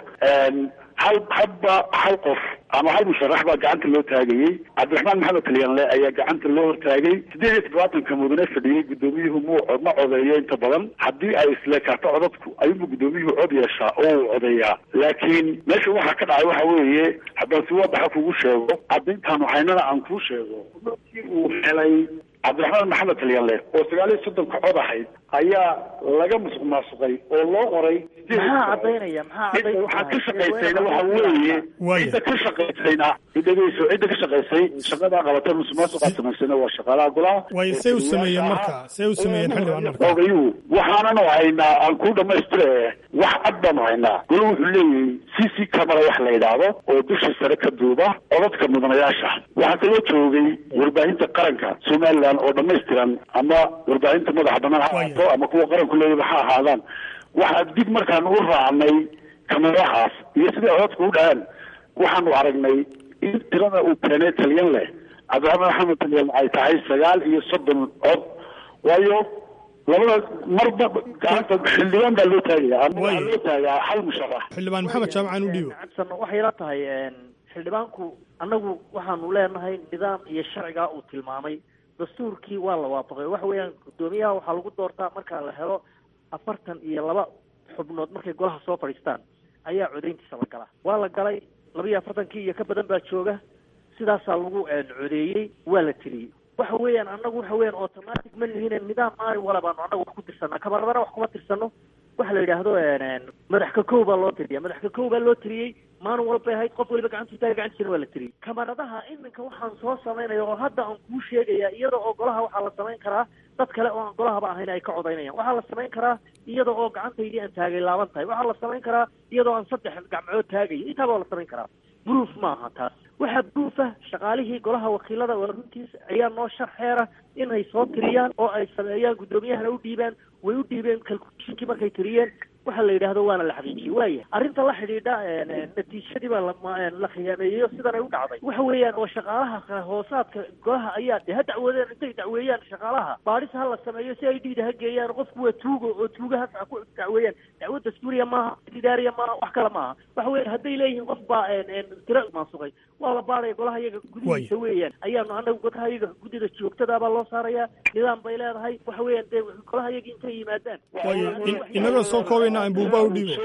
hal hadba hal qof ama hal musharax baa gacanta loo taagayey cabdiraxmaan maxamed kalyanle ayaa gacanta loo hortaagay siddeed iyo toddobaatanka mudane fadhiyey guddoomiyuhu mu ma codeeyo inta badan haddii ay isleekaato codadku ayuunbu guddoomiyuhu cod yeeshaa oo uu codeeyaa laakiin meesha waxaa ka dhacay waxa weeye haddaan si wadaxa kugu sheego caddayntaanu haynana aan kuu sheego markii uu helay cabdiraxmaan maxamed kalyanle oo sagaal iyo soddonka cod ahayd ayaa laga musuq maasuqay oo loo qoray maxaa cadaynaya maxaa waxaa ka shaqaysayna waxa weeye cidda ka shaqaysayna dhegeyso cidda ka shaqaysay shaqadaa qabata musuq maasuqaa samaysayna waa shaqaalaha golaha waayo see u sameeyeen marka see u sameeyeen xildhibaan marka ogayuu waxaananu haynaa aan ku dhamaystire wax cad baanu haynaa golo wuxuu leeyahay c c camera wax la yidhaahdo oo dusha sare ka duuba codadka mudanayaasha waxaa kaloo joogay warbaahinta qaranka somaliland oo dhamaystiran ama warbaahinta madaxa banaan ha ahaato ama kuwa qaranku leeyaba ha ahaadaan waxaa dib markaan u raacnay kamerahaas iyo siday codadka u dhaceen waxaanu aragnay in tirada uu keenay talyan leh cabdiraxmaan maxamed talyan ay tahay sagaal iyo soddon cod waayo labada marba gacanta xildhibaan baa loo taagaya ama waxaa loo taagaa hal musharax xildhibaan maxamed jaamac aan u dhiibo cabsan waxay la tahay xildhibaanku annagu waxaanu leenahay nidaam iyo sharcigaa uu tilmaamay dastuurkii waa la waafaqay waxa weeyaan guddoomiyaha waxaa lagu doortaa marka la helo afartan iyo laba xubnood markay golaha soo fadhiistaan ayaa codayntiisa la galaa waa la galay laba iyo afartankii iyo ka badan baa jooga sidaasaa lagu codeeyey waa la tiriyey waxa weeyaan annagu waxa weeyaan automatic ma lihine nidaam maalin wala baanu annagu wax ku tirsanaa kabaradana wax kuma tirsano waxa la yidhaahdo madax ka kow baa loo tiriya madax ka kow baa loo tiriyey maalin walbay ahayd qof waliba gacantu taaga gacantiisana waa la tiriyey kamaradaha iminka waxaan soo samaynaya oo hadda aan kuu sheegaya iyada oo golaha waxaa la samayn karaa dad kale oo aan golahaba ahayn ay ka codaynayaan waxaa la samayn karaa iyada oo gacantaydii aan taagay laaban tahay waxaa la samayn karaa iyadoo aan saddex gacmood taagayo intaaba waa la samayn karaa proof maaha taas waxaa proof ah shaqaalihii golaha wakiilada waa runtiis ayaa noo sharxeera inay soo tiriyaan oo ay sameeyaan guddoomiyahana u dhiibaan way u dhiibeen calculationkii markay tiriyeen waxa la yidhaahdo waana la xaqiijiyey waaya arrinta la xidhiidha natiijadii baa la khiyaameeyeyo sidan ay u dhacday waxa weeyaan oo shaqaalaha hoosaadka golaha ayaa de ha dacwoodeen intay dacweeyaan shaqaalaha baadhis ha la sameeyo si ay dhiida ha geeyaan qofku waa tuugo oo tuugahaas ha ku dacweeyaan dacwo dastuuriya maaha idaariya maaha wax kale maaha waxa weeyaan hadday leeyihiin qof baa tiro maasuqay waa la baadhaya golaha iyaga gudihiisa weeyaan ayaanu anagu golaha iyaga guddida joogtada baa loo saaraya nidaam bay leedahay waxa weeyaan dee golaha iyaga intay yimaadaan inagoo soo koobayna aan buuba u dhiibo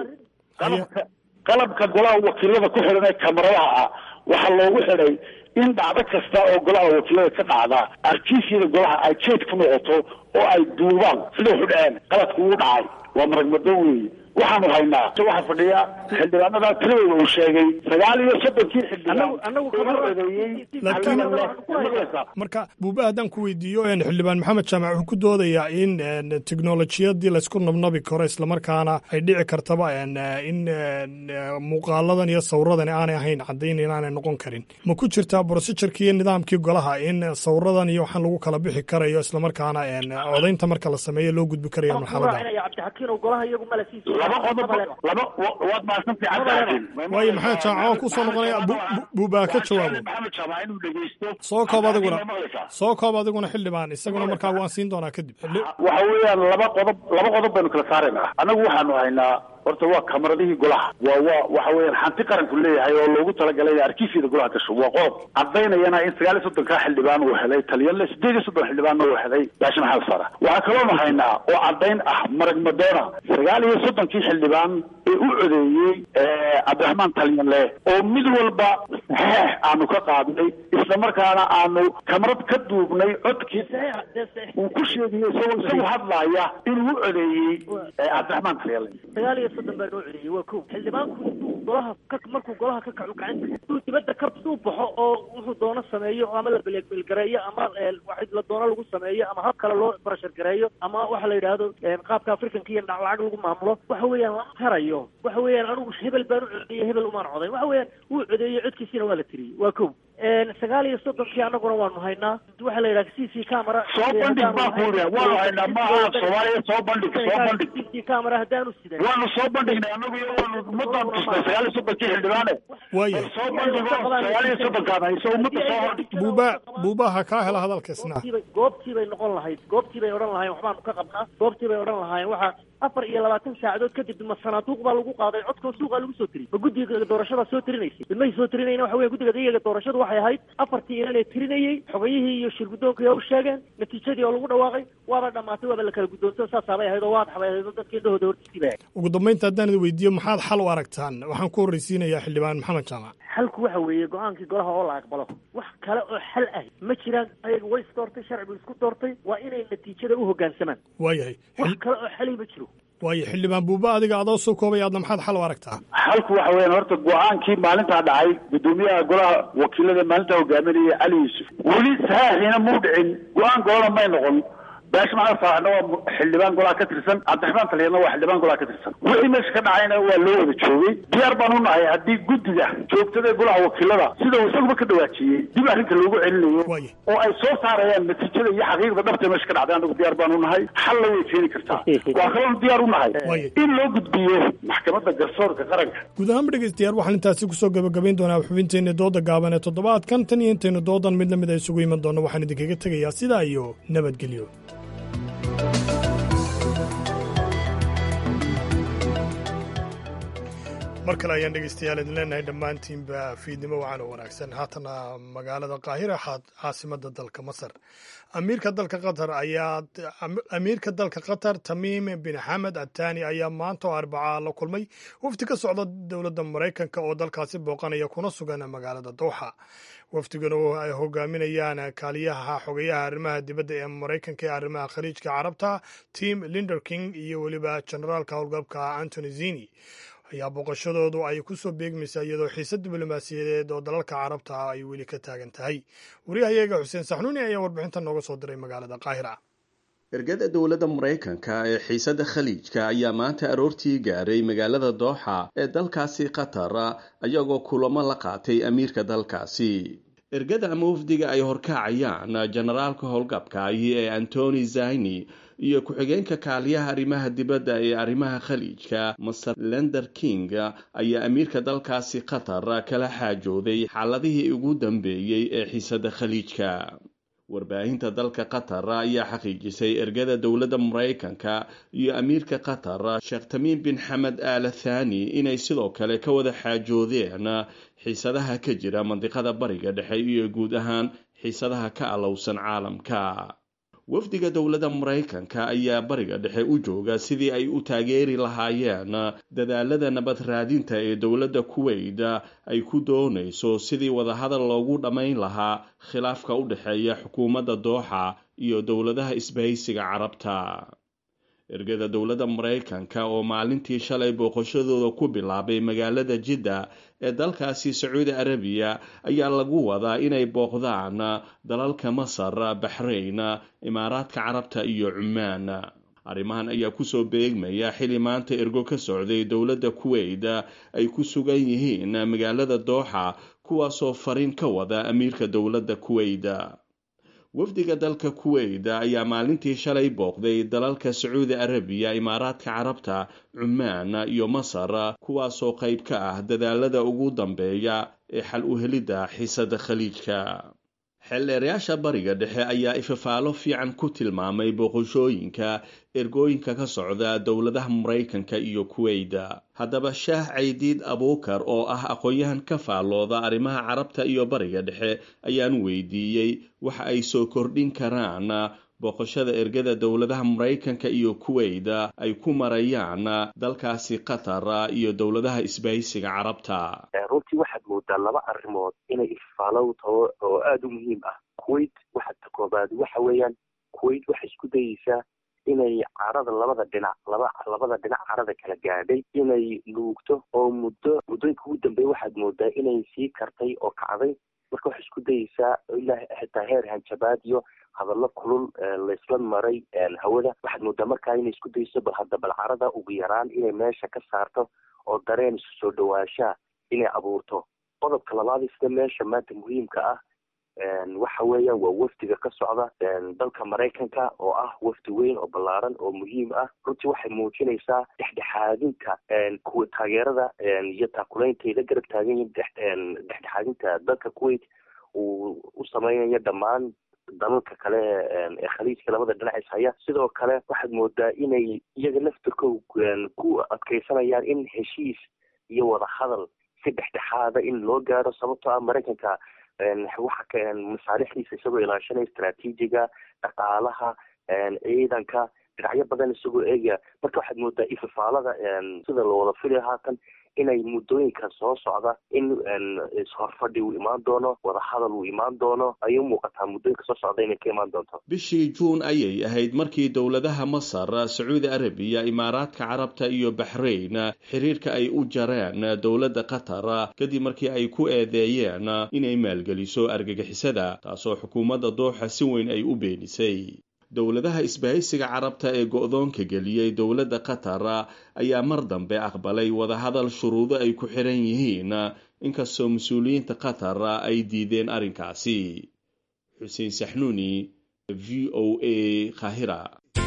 qalabka qalabka golaha wakiilada ku xidhan ee kamaradaha ah waxaa loogu xidhay in dhacdo kasta oo golaha wakiilada ka dhacda arkiisyada golaha ay jeed ku noqoto oo ay duubaan sida waxu dhaceen qaladku uu dhacay waa maragmado weeye waxaanu haynaa waxaa fadhiya xildhibaanada tiradooda uu sheegay sagaal iyo soddonkii xildhibaan marka buuba haddaan ku weydiiyo xildhibaan maxamed jaamac wuxuu ku doodayaa in teknolojiyadii laysku nabnabi karo islamarkaana ay dhici kartaba in muuqaaladan iyo sawiradan aanay ahayn caddayn inaanay noqon karin ma ku jirtaa brosijurkii iyo nidaamkii golaha in sawiradan iyo waxaan lagu kala bixi karayo islamarkaana codaynta marka la sameeyo loo gudbi karayo marxalada waad mahadsantahay waayo maxamed jaamac waan kusoo noqonaya buubaa ka jawaabo maxamed jaamac inuu dhegeysto soo koob adiguna soo koob adiguna xildhibaan isaguna markaa waan siin doonaa kadib waxa weeyaan laba qodob laba qodob baynu kala saaraynaa annagu waxaanu haynaa horta waa kamaradihii golaha waa waa waxa weeyaan hanti qaranku leeyahay oo loogu talagalay in arkiifyada golaha gasho waa qodob cadaynayana in sagaal iyo soddonkaa xildhibaan uu helay taliyanle sideed iyo soddon xildhibaanna uu helay baashi maxamed sara waxaa kaloonu haynaa oo cadayn ah marag madoona sagaal iyo soddonkii xildhibaan ee u codeeyey cabdiraxmaan talyanle oo mid walba saxeex aanu ka qaadnay isla markaana aanu kamarad ka duubnay codkii uu ku sheegayay isagoo isagu hadlaaya inuu u codeeyey cabdiraxmaan talyanle sagaal iyo soddon baa noo celiyey waa kow xildhibaanku intuu golaha ka markuu golaha ka kacu gacanta intuu dibadda ka suu baxo oo wuxuu doono sameeyo ama la belgareeyo ama wax la doono lagu sameeyo ama hab kale loo barashar gareeyo ama waxa la yidhaahdo qaabka africanka iyo lacag lagu maamulo waxa weeyaan lama harayo waxa weeyaan anigu hebel baan u codeeyey hebel umaan codayn waxa weeyaan wuu codeeyey codkiisiina waa la tiriyey waa kow sagaal iyo soddonkii annaguna waanu haynaa waxa la yidhaha c c camera soo bandhig baa ku yidhi waanu haynaa maaha soomaaliya soo bandhig soo bandhig c c camera haddaanu sidan waanu soo bandhignay annagu iyo waanu ummadaan tusnay sagaal iyo soddonkii xildhibaane waaya soo bandhigo sagaal iyo soddonkaan hayso ummadda soo hordhig buuba buubaha kaa hela hadalka isna goobtii bay noqon lahayd goobtii bay odhan lahayen waxbaanu ka qabnaa goobtii bay odhan lahaayeen waxa afar iyo labaatan saacadood kadib ma sanaaduuq baa lagu qaaday codkoo suuqaa lagu soo tiriyey ma guddiga doorashadaa soo tirinaysay midmahay soo tirinayna waxa weya guddiga dayaga doorashadu waxay ahayd afartii inan ee tirinayey xogayihii iyo shir guddoonkii u sheegeen natiijadii oo lagu dhawaaqay waaba dhammaatay waaba la kala guddoonto saasaabay ahayd oo waadax bay ahayd oo dadkii indhahooda hortiisii bay ahayd ugu dambaynta haddaan idi weydiiyo maxaad xal u aragtaan waxaan ku horreysiinayaa xildhibaan maxamed jaamac xalku waxa weeye go-aankii golaha oo la aqbalo wax kale oo xal ah ma jiraan ayaga way is doortay sharcigu isku doortay waa inay natiijada u hoggaansamaan waayahay wax kale oo xali ma jiro waayo xildhibaan buuba adiga adoo soo koobay aadna maxaad xal u aragtaa xalku waxa weeyaan horta go-aankii maalintaa dhacay guddoomiyaha golaha wakiilada maalintaa hogaaminaya cali yuusuf weli saxiixiina muu dhicin go-aan golana may noqon baashi maxamed saalaxna waa xildhibaan golaha ka tirsan cabdiraxmaan taliyadna waa xildhibaan golaha ka tirsan wixii meesha ka dhacayna waa loo wada joogay diyaar baan u nahay haddii guddiga joogtada golaha wakiilada sida uu isaguba ka dhawaajiyey dib arrinka loogu celinayo oo ay soo saarayaan natiijada iyo xaqiiqda dhabta meesha ka dhacday anagu diyaar baan u nahay xalla way keeni kartaa waa kaloonu diyaar u nahay in loo gudbiyo maxkamadda garsoorka qaranka guud ahaanba dhegeystayaal waxaan intaasi kusoo gabagabayn doonaa xubinteenna dooda gaaban ee toddobaadkan tan iyo intaynu doodan mid lamid a isugu iman doonno waxaan idinkaga tegayaa sidaa iyo nabadgelyo mar kale ayaan dhegeystayaal idin leenahay dhammaantiinba fiidnimo wacan oo wanaagsan haatana magaalada qaahira caasimada dalka masar amiirka dalka qatar ayaa amiirka dalka qatar tamiim bin xamed atani ayaa maanta oo arbacaa la kulmay wafdi ka socda dowladda maraykanka oo dalkaasi booqanaya kuna sugan magaalada dowxa wafdigan oo ay hogaaminayaan kaaliyaha xogayaha arrimaha dibadda ee maraykanka ee arrimaha khaliijka carabta tim linderking iyo weliba generaalka howlgalka antony zini ayaa booqashadoodu ay ku soo beegmaysaa iyadoo xiisad diblomaasiyadeed oo dalalka carabta ah ay weli ka taagan tahay wariyahayaga xuseen saxnuuni ayaa warbixinta nooga soo diray magaalada qaahira ergada dowladda maraykanka ee xiisadda khaliijka ayaa maanta aroortii gaaray magaalada dooxa ee dalkaasi qatar ayagoo kulamo la qaatay amiirka dalkaasi ergada ama wafdiga ay horkacayaan generaalka howlgabka ahi ee antony zayni iyo ku-xigeenka kaaliyaha arrimaha dibadda ee arrimaha khaliijka master lender king ayaa amiirka dalkaasi qatar kala xaajooday xaaladihii ugu dambeeyey ee xiisadda khaliijka warbaahinta dalka qatar ayaa xaqiijisay ergada dowladda maraykanka iyo amiirka qatar sheekh tamiim bin xamed aala thani inay sidoo kale ka wada xaajoodeen xiisadaha ka jira mandiqada bariga dhexe iyo guud ahaan xiisadaha ka alowsan caalamka wafdiga dowladda maraykanka ayaa bariga dhexe u jooga sidii ay u taageeri lahaayeen dadaalada nabad raadinta ee dowladda kuweyt ay ku doonayso sidii wadahadal loogu dhammayn lahaa khilaafka u dhexeeya xukuumadda dooxa iyo dowladaha isbahaysiga carabta ergada dowladda maraykanka oo maalintii shalay booqashadooda ku bilaabay magaalada jidda ee dalkaasi sacuudi arabiya ayaa lagu wadaa inay booqdaan dalalka masar baxrayn imaaraadka carabta iyo cumaan arrimahan ayaa kusoo beegmaya xili maanta ergo ka socday dowladda kuweyt ay ku sugan yihiin magaalada dooxa kuwaasoo fariin ka wada amiirka dowladda kuweyt wafdiga dalka kuweyt ayaa maalintii shalay booqday dalalka sacuudi arabiya imaaraadka carabta cumaan iyo masar kuwaasoo qayb ka ah dadaalada ugu dambeeya ee xal u helidda xiisadda khaliijka xeeldheerayaasha bariga dhexe ayaa ifafaalo fiican ku tilmaamay booqashooyinka ergooyinka ka socda dowladaha maraykanka iyo kuweyda haddaba shaah caydiid abuukar oo ah aqoon-yahan ka faallooda arrimaha carabta iyo bariga dhexe ayaan weydiiyey waxa ay soo kordhin karaan booqashada ergada dowladaha maraykanka iyo kuweyda ay ku marayaan dalkaasi qatar iyo dowladaha isbahaysiga carabta runtii waxaad moodaa laba arrimood inay ifaalow taho oo aada u muhiim ah kuwait waxa ta koobaad waxa weeyaan kuwait waxay isku dayeysaa inay carada labada dhinac laba labada dhinac carada kala gaadhay inay nuugto oo muddo muddooyinka ugu dambeeya waxaad moodaa inay sii kartay oo kacday marka waxay isku dayeysaa ilaa xitaa heer hanjabaad iyo hadallo kulul laysla maray hawada waxaad moodaa markaa inay isku dayeyso bal hadda bal carada ugu yaraan inay meesha ka saarto oo dareen isu soo dhawaashaa inay abuurto qodobka labaad sida meesha maanta muhiimka ah waxa weeyaan waa wafdiga ka socda dalka maraykanka oo ah wafdi weyn oo ballaaran oo muhiim ah runtii waxay muujinaysaa dhexdhexaadinta kuwa taageerada iyo taakulaynta ay la garab taagan yihiin dhexdhexaadinta dalka kuwait uu u sameynayo dhammaan dalalka kale ee khaliijka labada dhinac is haya sidoo kale waxaad moodaa inay iyaga laftirkoo ku adkeysanayaan in heshiis iyo wadahadal si dhexdhexaada in loo gaaro sababtoo ah maraykanka waxa masaalixdiisa isagoo ilaashanaya istraatiijiga dhaqaalaha ciidanka dhinacyo badan isagoo eegaya marka waxaad moodaa ififaalada sida lawada filaya haatan inay muddooyinka soo socda in ishorfadhi uu imaan doono wadahadal uu imaan doono ayay umuuqataa muddooyinka soo socda inay ka imaan doonto bishii juun ayay ahayd markii dowladaha masar sacuudi arabiya imaaraadka carabta iyo baxrayn xiriirka ay u jareen dowladda qatar kadib markii ay ku eedeeyeen inay maalgeliso argagixisada taasoo xukuumadda dooxa si weyn ay u beenisay dowladaha isbahaysiga carabta ee go-doonka geliyey dowladda qatar ayaa mar dambe aqbalay wadahadal shuruudo ay ku xiran yihiin inkastoo mas-uuliyiinta qatar ay diideen arrinkaasi xuseen saxnuuni v o a kahira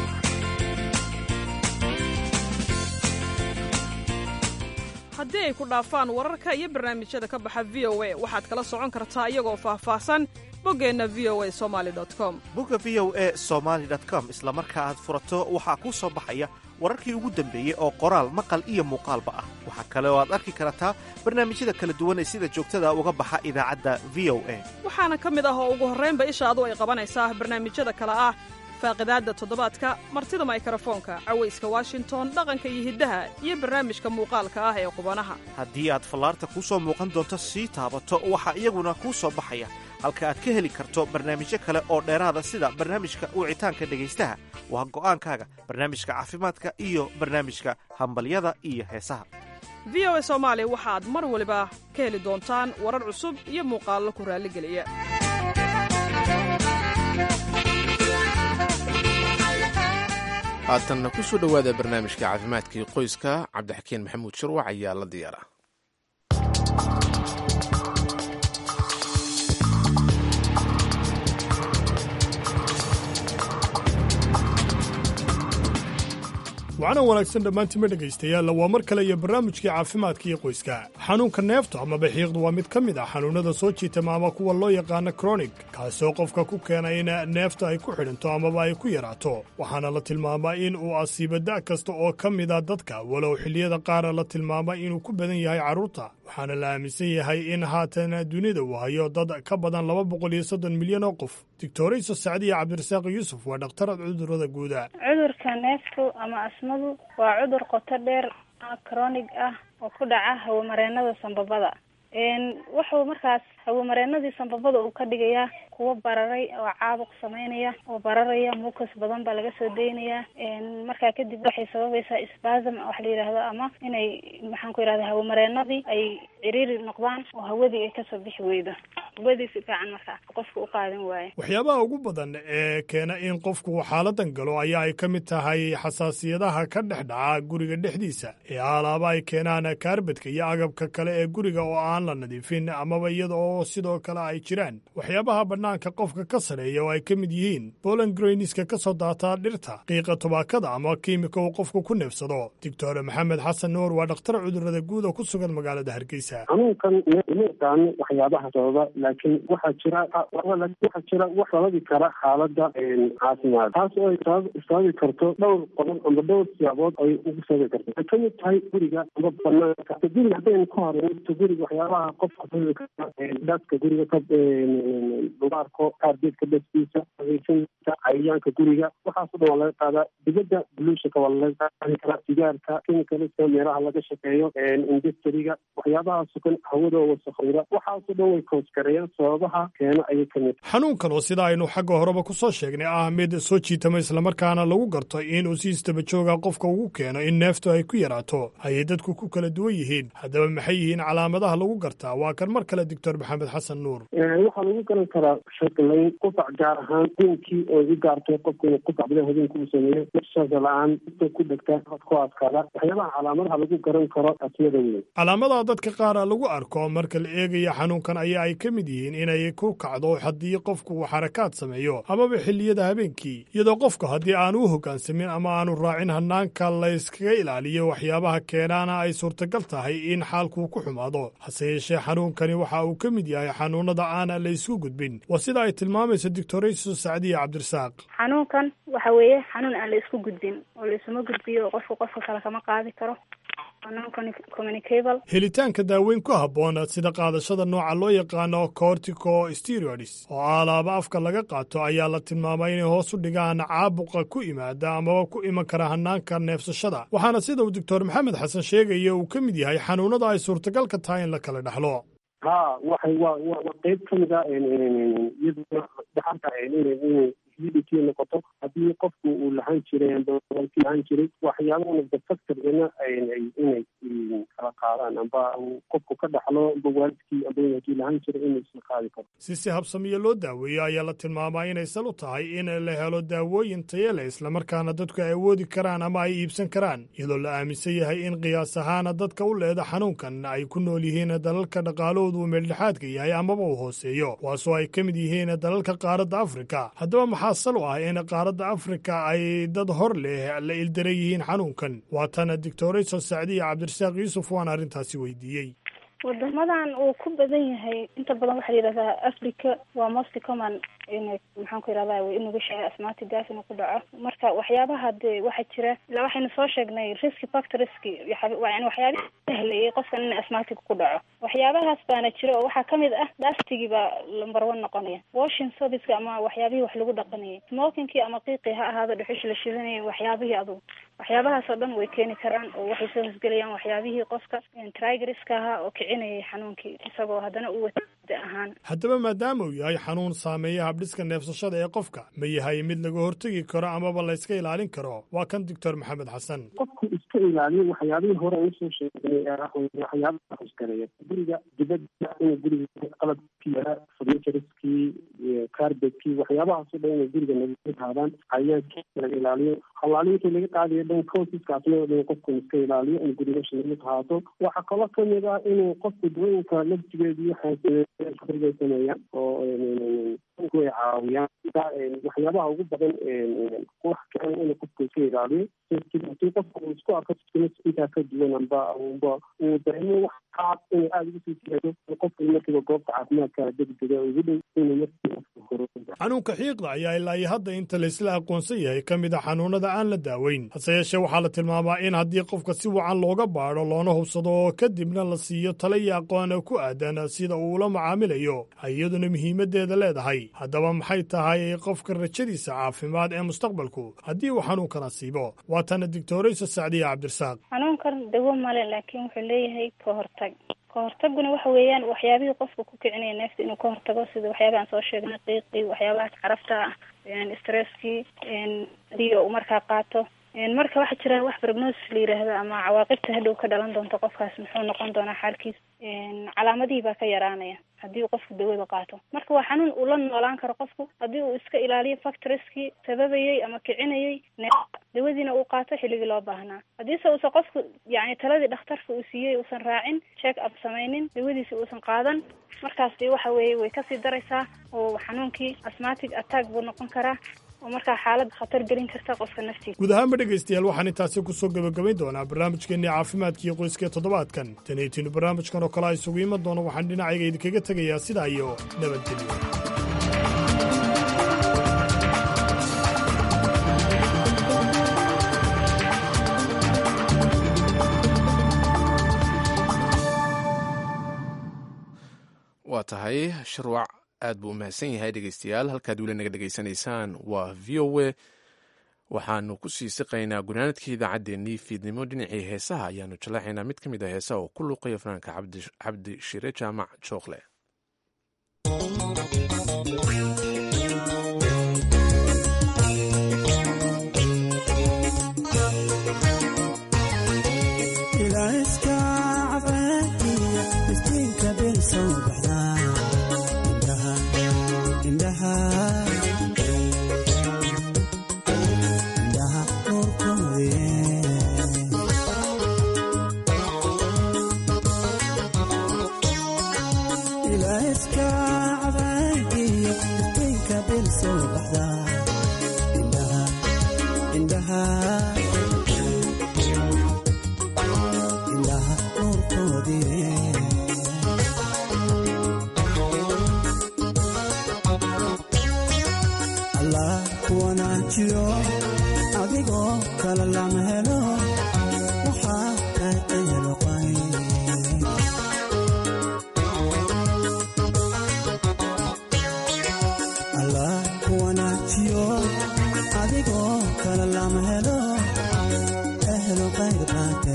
haddii ay ku dhaafaan wararka iyo barnaamijyada ka baxa v o a waxaad kala socon kartaa iyagoo faahfaahsan boggeenna v o a somali com bogga v o a somaali com isla marka aad furato waxaa kuu soo baxaya wararkii ugu dambeeyey oo qoraal maqal iyo muuqaalba ah waxaa kale oo aad arki kartaa barnaamijyada kala duwan ee sida joogtada uga baxa idaacadda v o a waxaana ka mid ah oo ugu horraynba ishaadu ay qabanaysaa barnaamijyada kale ah faaqidaadda toddobaadka martida maykarafoonka cawayska washington dhaqanka iyo hiddaha iyo barnaamijka muuqaalka ah ee qubanaha haddii aad fallaarta kuu soo muuqan doonto sii taabato waxaa iyaguna kuu soo baxaya halka aad ka heli karto barnaamijyo kale oo dheeraada sida barnaamijka wicitaanka dhegaystaha waa go'aankaaga barnaamijka caafimaadka iyo barnaamijka hambalyada iyo heesaha v o a soomaali waxaad mar waliba ka heli doontaan warar cusub iyo muuqaallo ku raalligeliya haatanna ku soo dhowaada barnaamijka caafimaadkii qoyska cabdixakiin maxamuud shirwac ayaa la diyaara waxaana wanaagsan dhammaantiinma dhegaystayaalla waa mar kale iyo barnaamijkii caafimaadka iyo qoyska xanuunka neefta ama baxiiqdu waa mid ka mid ah xanuunnada soo jiitama ama kuwa loo yaqaano kronig kaasoo qofka ku keena in neefta ay ku xidhinto amaba ay ku yaraato waxaana la tilmaamaa in uu asiibo da' kasta oo ka mida dadka walow xilliyada qaarna la tilmaama inuu ku badan yahay carruurta waxaana la aaminsan yahay in haatan dunida uu hayo dad ka badan laba boqol iyo soddon milyan oo qof doctorayso sacdiya cabdirasaaq yuusuf waa dhakhtarad cudurrada guuda cudurka neeftu ama asmadu waa cudur qoto dheer cronig ah oo ku dhaca hawamareenada sambabada wuxuu markaas hawamareenadii sambabada uu ka dhigayaa kuwa bararay oo caabuq sameynaya oo bararaya mucus badan baa laga soo deynayaa markaa kadib waxay sababaysaa spasm wax la yidhaahdo ama inay maxaan ku yidhahda hawamareenadii ay ciriiri noqdaan oo hawadii ay kasoo bixi weydo hawadii si fiican markaa qofka u qaadan waayo waxyaabaha ugu badan ee keena in qofku xaaladan galo ayaa ay ka mid tahay xasaasiyadaha ka dhex dhaca guriga dhexdiisa ee alaaba ay keenaan kaarbadka iyo agabka kale ee guriga oo aan la nadiifin amaba iyada oo oo sidoo kale ay jiraan waxyaabaha bannaanka qofka ka sareeya oo ay ka mid yihiin bolan greyniska ka soo daataa dhirta qiiqa tubaakada ama kiimika uu qofku ku neefsado doctor maxamed xasan nuur waa dhakhtar cudurrada guud oo ku sugan magaalada hargeysa xanuunkan ma yaqaano waxyaabaha sababa laakiin waxaa jira waxaa jira wax sababi kara xaalada caafimaad taas oo ay sababi karto dhowr qodob ama dhowr siyaabood ay ugu sababi karto ay kamid tahay guriga ama banaanka guriga haddaynu ka horeyto guriga waxyaabaha qofka sababi kara dhaska guriga ka dubaarko kaarbeedka dhaskiisa adeegsanka cayayaanka guriga waxaasoo dhan waa laga qaadaa dibadda buluushaka waa laga qaadi karaa sigaarka chemicalska meelaha laga shaqeeyo industriga waxyaabaha sukan hawada wasakowda waxaasoo dhan way koosgareeyaan sababaha keena ayay kamid xanuunkan oo sida aynu xagga horeba ku soo sheegnay ah mid soo jiitama islamarkaana lagu garto inuu si istabajooga qofka ugu keeno in neeftu ay ku yaraato ayay dadku ku kala duwan yihiin haddaba maxay yihiin calaamadaha lagu gartaa waa kan mar kale doctor maxamed xasan nuur waxaa lagu garan karaa shaqlayn qufac gaar ahaan habeenkii oo i gaartay qofku inuu qufac badan habeenkii uu sameeyo nafshaasa la-aan inta ku dhegta ku adkaada waxyaabaha calaamadaha lagu garan karo asmada weyn calaamadaha dadka qaara lagu arko marka la eegaya xanuunkan ayaa ay ka mid yihiin inay ku kacdo haddii qofku uu xarakaad sameeyo amaba xilliyada habeenkii iyadoo qofku haddii aanu u hoggaansamin ama aanu raacin hanaanka layskaga ilaaliyo waxyaabaha keenaana ay suurtagal tahay in xaalkuu ku xumaado hase yeeshee xanuunkani waxa uu ka mid yahay xanuunada aana la ysku gudbin waa sida ay tilmaamayso doctorayso sacdiya cabdirasaaq xanuunkan waxa weeye xanuun aan la isku gudbin oo la isuma gudbiyo qofku qofka kale kama qaadi karo helitaanka daaweyn ku habboon sida qaadashada nooca loo yaqaano cortico steroids oo alaaba afka laga qaato ayaa la tilmaamay inay hoos u dhigaan caabuqa ku imaada amaba ku iman kara hanaanka neefsashada waxaana sida uu doctor maxamed xasan sheegaya uu ka mid yahay xanuunada ay suurtagalka tahay in la kala dhexlo ha waxay wa waa qeyb ka mid a iyaduna dhaxalka inay humidity noqoto haddii qofku uu lahaan jiray ki lahaan jiray waxyaabahana defactorina inay kala qaadaan amba qofku ka dhaxlo amba waalidkii amba hadii lahaan jiray inay isla qaadi karo si si habsamiyo loo daaweeyo ayaa la tilmaamaa inay sal u tahay in la helo daawooyin tayo leh islamarkaana dadku ay awoodi karaan ama ay iibsan karaan iyadoo la aaminsan yahay in qiyaas ahaana dadka u leeda xanuunkan ay ku nool yihiin dalalka dhaqaalahoodu uu meeldhexaadka yahay amaba uu hooseeyo kuwaasoo ay ka mid yihiin dalalka qaaradda afrika haddaba maxaa sal u ah in qaaradda afrika ay dad hor leh la ildaran yihiin xanuunkan waatana doctorayso sacdiya cabdirasaaq yuusuf waan arrintaasi weydiiyey wadamadan uu ku badan yahay inta badan waxaa yidhahdaa africa waa most common in maxaan ku yidhahda way inuga sheegay asmaatigaas inuu ku dhaco marka waxyaabaha dee waxaa jira ila waxaynu soo sheegnay riski factorski yani waxyaabihi sahlayay qofkan in asmaatig ku dhaco waxyaabahaas baana jira oo waxaa kamid ah dastigii baa lambar one noqonaya washing sobiska ama waxyaabihii wax lagu dhaqanayay smokingkii ama qiiqii ha ahaado dhuxush la shidanayay waxyaabihii adugu waxyaabahaas oo dhan way keeni karaan oo waxay soo hosgelayaan waxyaabihii qofka trigriska ahaa oo kicinayay xanuunkii isagoo haddana u wata ahaan haddaba maadaama uu yahay xanuun saameeya habdhiska neefsashada ee qofka ma yahay mid laga hortegi karo amaba la yska ilaalin karo waa kan doctor maxamed xasan qofku iska ilaaliyo waxyaabihii hore aan usoo sheegnay waxyaabaha hosgareeya guriga dibadda inuu guriga qalabkii furnitureskii carbetkii waxyaabahaasoo dhan inay guriga naga haadaan cayaankii laga ilaaliyo halaalintii laga qaadayo dhan cosiskaasna oo dhan qofku iska ilaaliyo in gurigasha laga qaato waxaa kaloo kamid ah inuu qofku dawooyinka laftigeedu waxay sameeyaan oo way caawiyaan waxyaabaha ugu badan wax keena inuu qofku iska ilaaliyo hadii qofku uu isku arko intaa ka duwan amba amba uu dareemo wax qaab inay aada ugu sii jeedo qofku markiiba goobta caafimaadka degdega ugu dhow inuu markiiba xanuunka xiiqda ayaa ilaa iyo hadda inta laysla aqoonsan yahay ka mid a xanuunada aan la daaweyn hase yeeshee waxaa la tilmaamaa in haddii qofka si wacan looga baadho loona hubsado oo kadibna la siiyo tala iyo aqoona ku aadan sida uu ula macaamilayo ay iyaduna muhiimaddeeda leedahay haddaba maxay tahay qofka rajadiisa caafimaad ee mustaqbalku haddii uu xanuunkan asiibo waatana doctorayso sacdiya cabdirasaaq xanuunkan dawo male laakiin wuxuu leeyahay ka hortag ka hortaguna waxa weeyaan waxyaabihii qofka ku kicinaya neefta inuu ka hortago sida waxyaabaha aan soo sheegnay qiiqii waxyaabahaas carafta ah stresskii hadii uu markaa qaato marka waxaa jira wax prognosis la yiraahdo ama cawaaqibta hadhow ka dhalan doonto qofkaas muxuu noqon doonaa xaalkiis calaamadihii baa ka yaraanaya haddii uu qofku dawada qaato marka waa xanuun uu la noolaan karo qofku haddii uu iska ilaaliyo factoriskii sababayey ama kicinayay neefta dawadiina uu qaato xilligii loo baahnaa haddiise uusan qofku yani taladii dhakhtarka uu siiyey uusan raacin check up samaynin dawadiisi uusan qaadan markaas dee waxa weeye way kasii daraysaa oo xanuunkii asmatic attack buu noqon karaa oo markaa xaalad khatar gelin karta qofka naftiisa guud ahaanba dhegaystayaal waxaan intaasi ku soo gebagabayn doonaa barnaamijkeennii caafimaadkiiyo qoyska toddobaadkan taniitiinu barnaamijkan oo kale a isugu iman doono waxaan dhinacayga idinkaga tegayaa sidaa iyo nabadgelyo waa tahay sharwac aad buu u mahadsan yahay dhegeystayaal halkaad weli naga dhegaysanaysaan waa v o a waxaanu ku sii siqaynaa gunaanadkii idaacaddeenii fiidnimo dhinacii heesaha ayaanu jallaaxaynaa mid ka mid ah heesaha oo ku luuqaya fanaanka cabdi shire jaamac jookle adigoo kale lama helo waxaa ka ehelqay allah ku wanaajiyo adigoo kale lama helo ehlo qayr qaate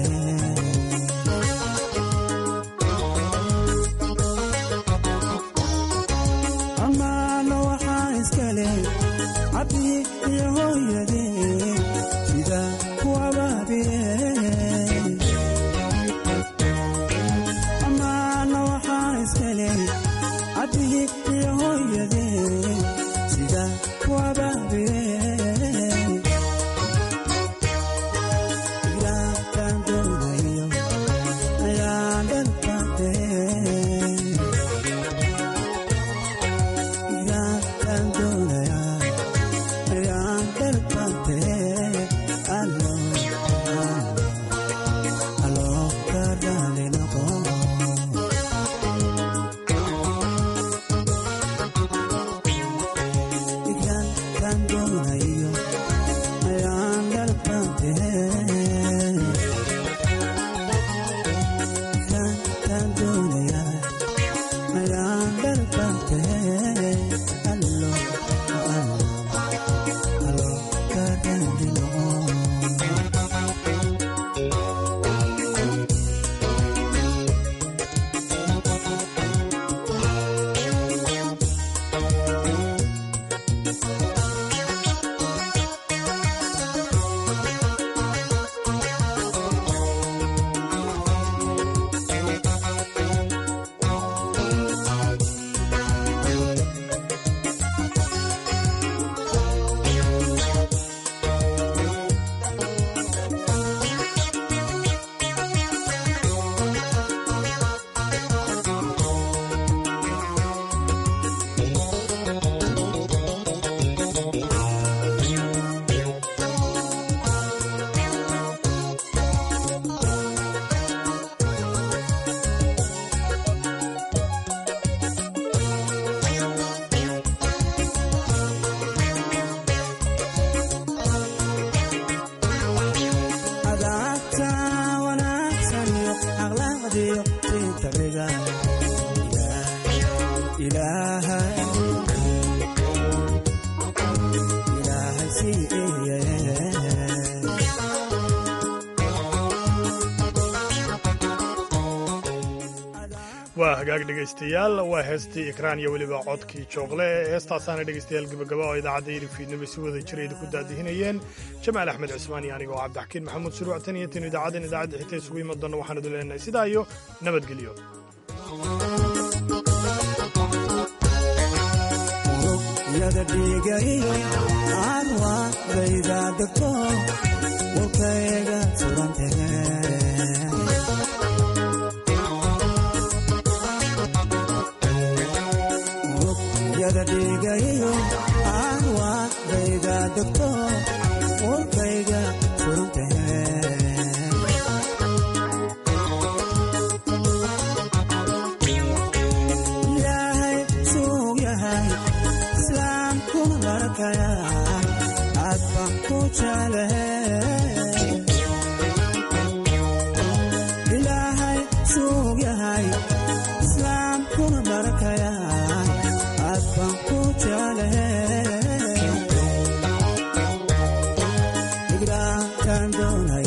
amaana waxaa iskale cabdi iyo hooyadee sida ku abaabiye amaana waxaa iskale cabdi iyo hooyadee sida ku abaabiye ilaakaan doonayo ayaan dhalkaatee ilaakaan doonayaa ayaan dhalkaatee allo allo ka raali noqo ilaakaan doonayo ayaan dhalkaatee ilaakaan doonayaa ayaan dhalkaatee allo allo allo ka raali noqo adaabta wanaagsan iyo akhlaaqdiyo sintabiga ilaahay ilaahay siiye waa hagaag dhegaystayaal waa heestii ikraan iyo weliba codkii jooqle heestaasaana dhegaystayaal gebagaba oo idaacadda yiri fiidnimo si wada jira idinku daadihinayeen jamaal axmed cismaan iyo aniga oo cabdixakiin maxamuud suruuc tan iyo tan idaacaddan idaacadda xigta isugu iman doonna waxaan idin leenahay sidaa iyo nabadgelyo yada dhiigayo aan waa dayda degto warkayga surantee rugyada dhiigayo aan waadayga degto warkayga surantee ilaahay suug yahay islaamkuna barakaya aad baan ku jeclahe ilaahay suug yahay islaamkuna barakaya aad baan ku jeclahe igraankaan doonay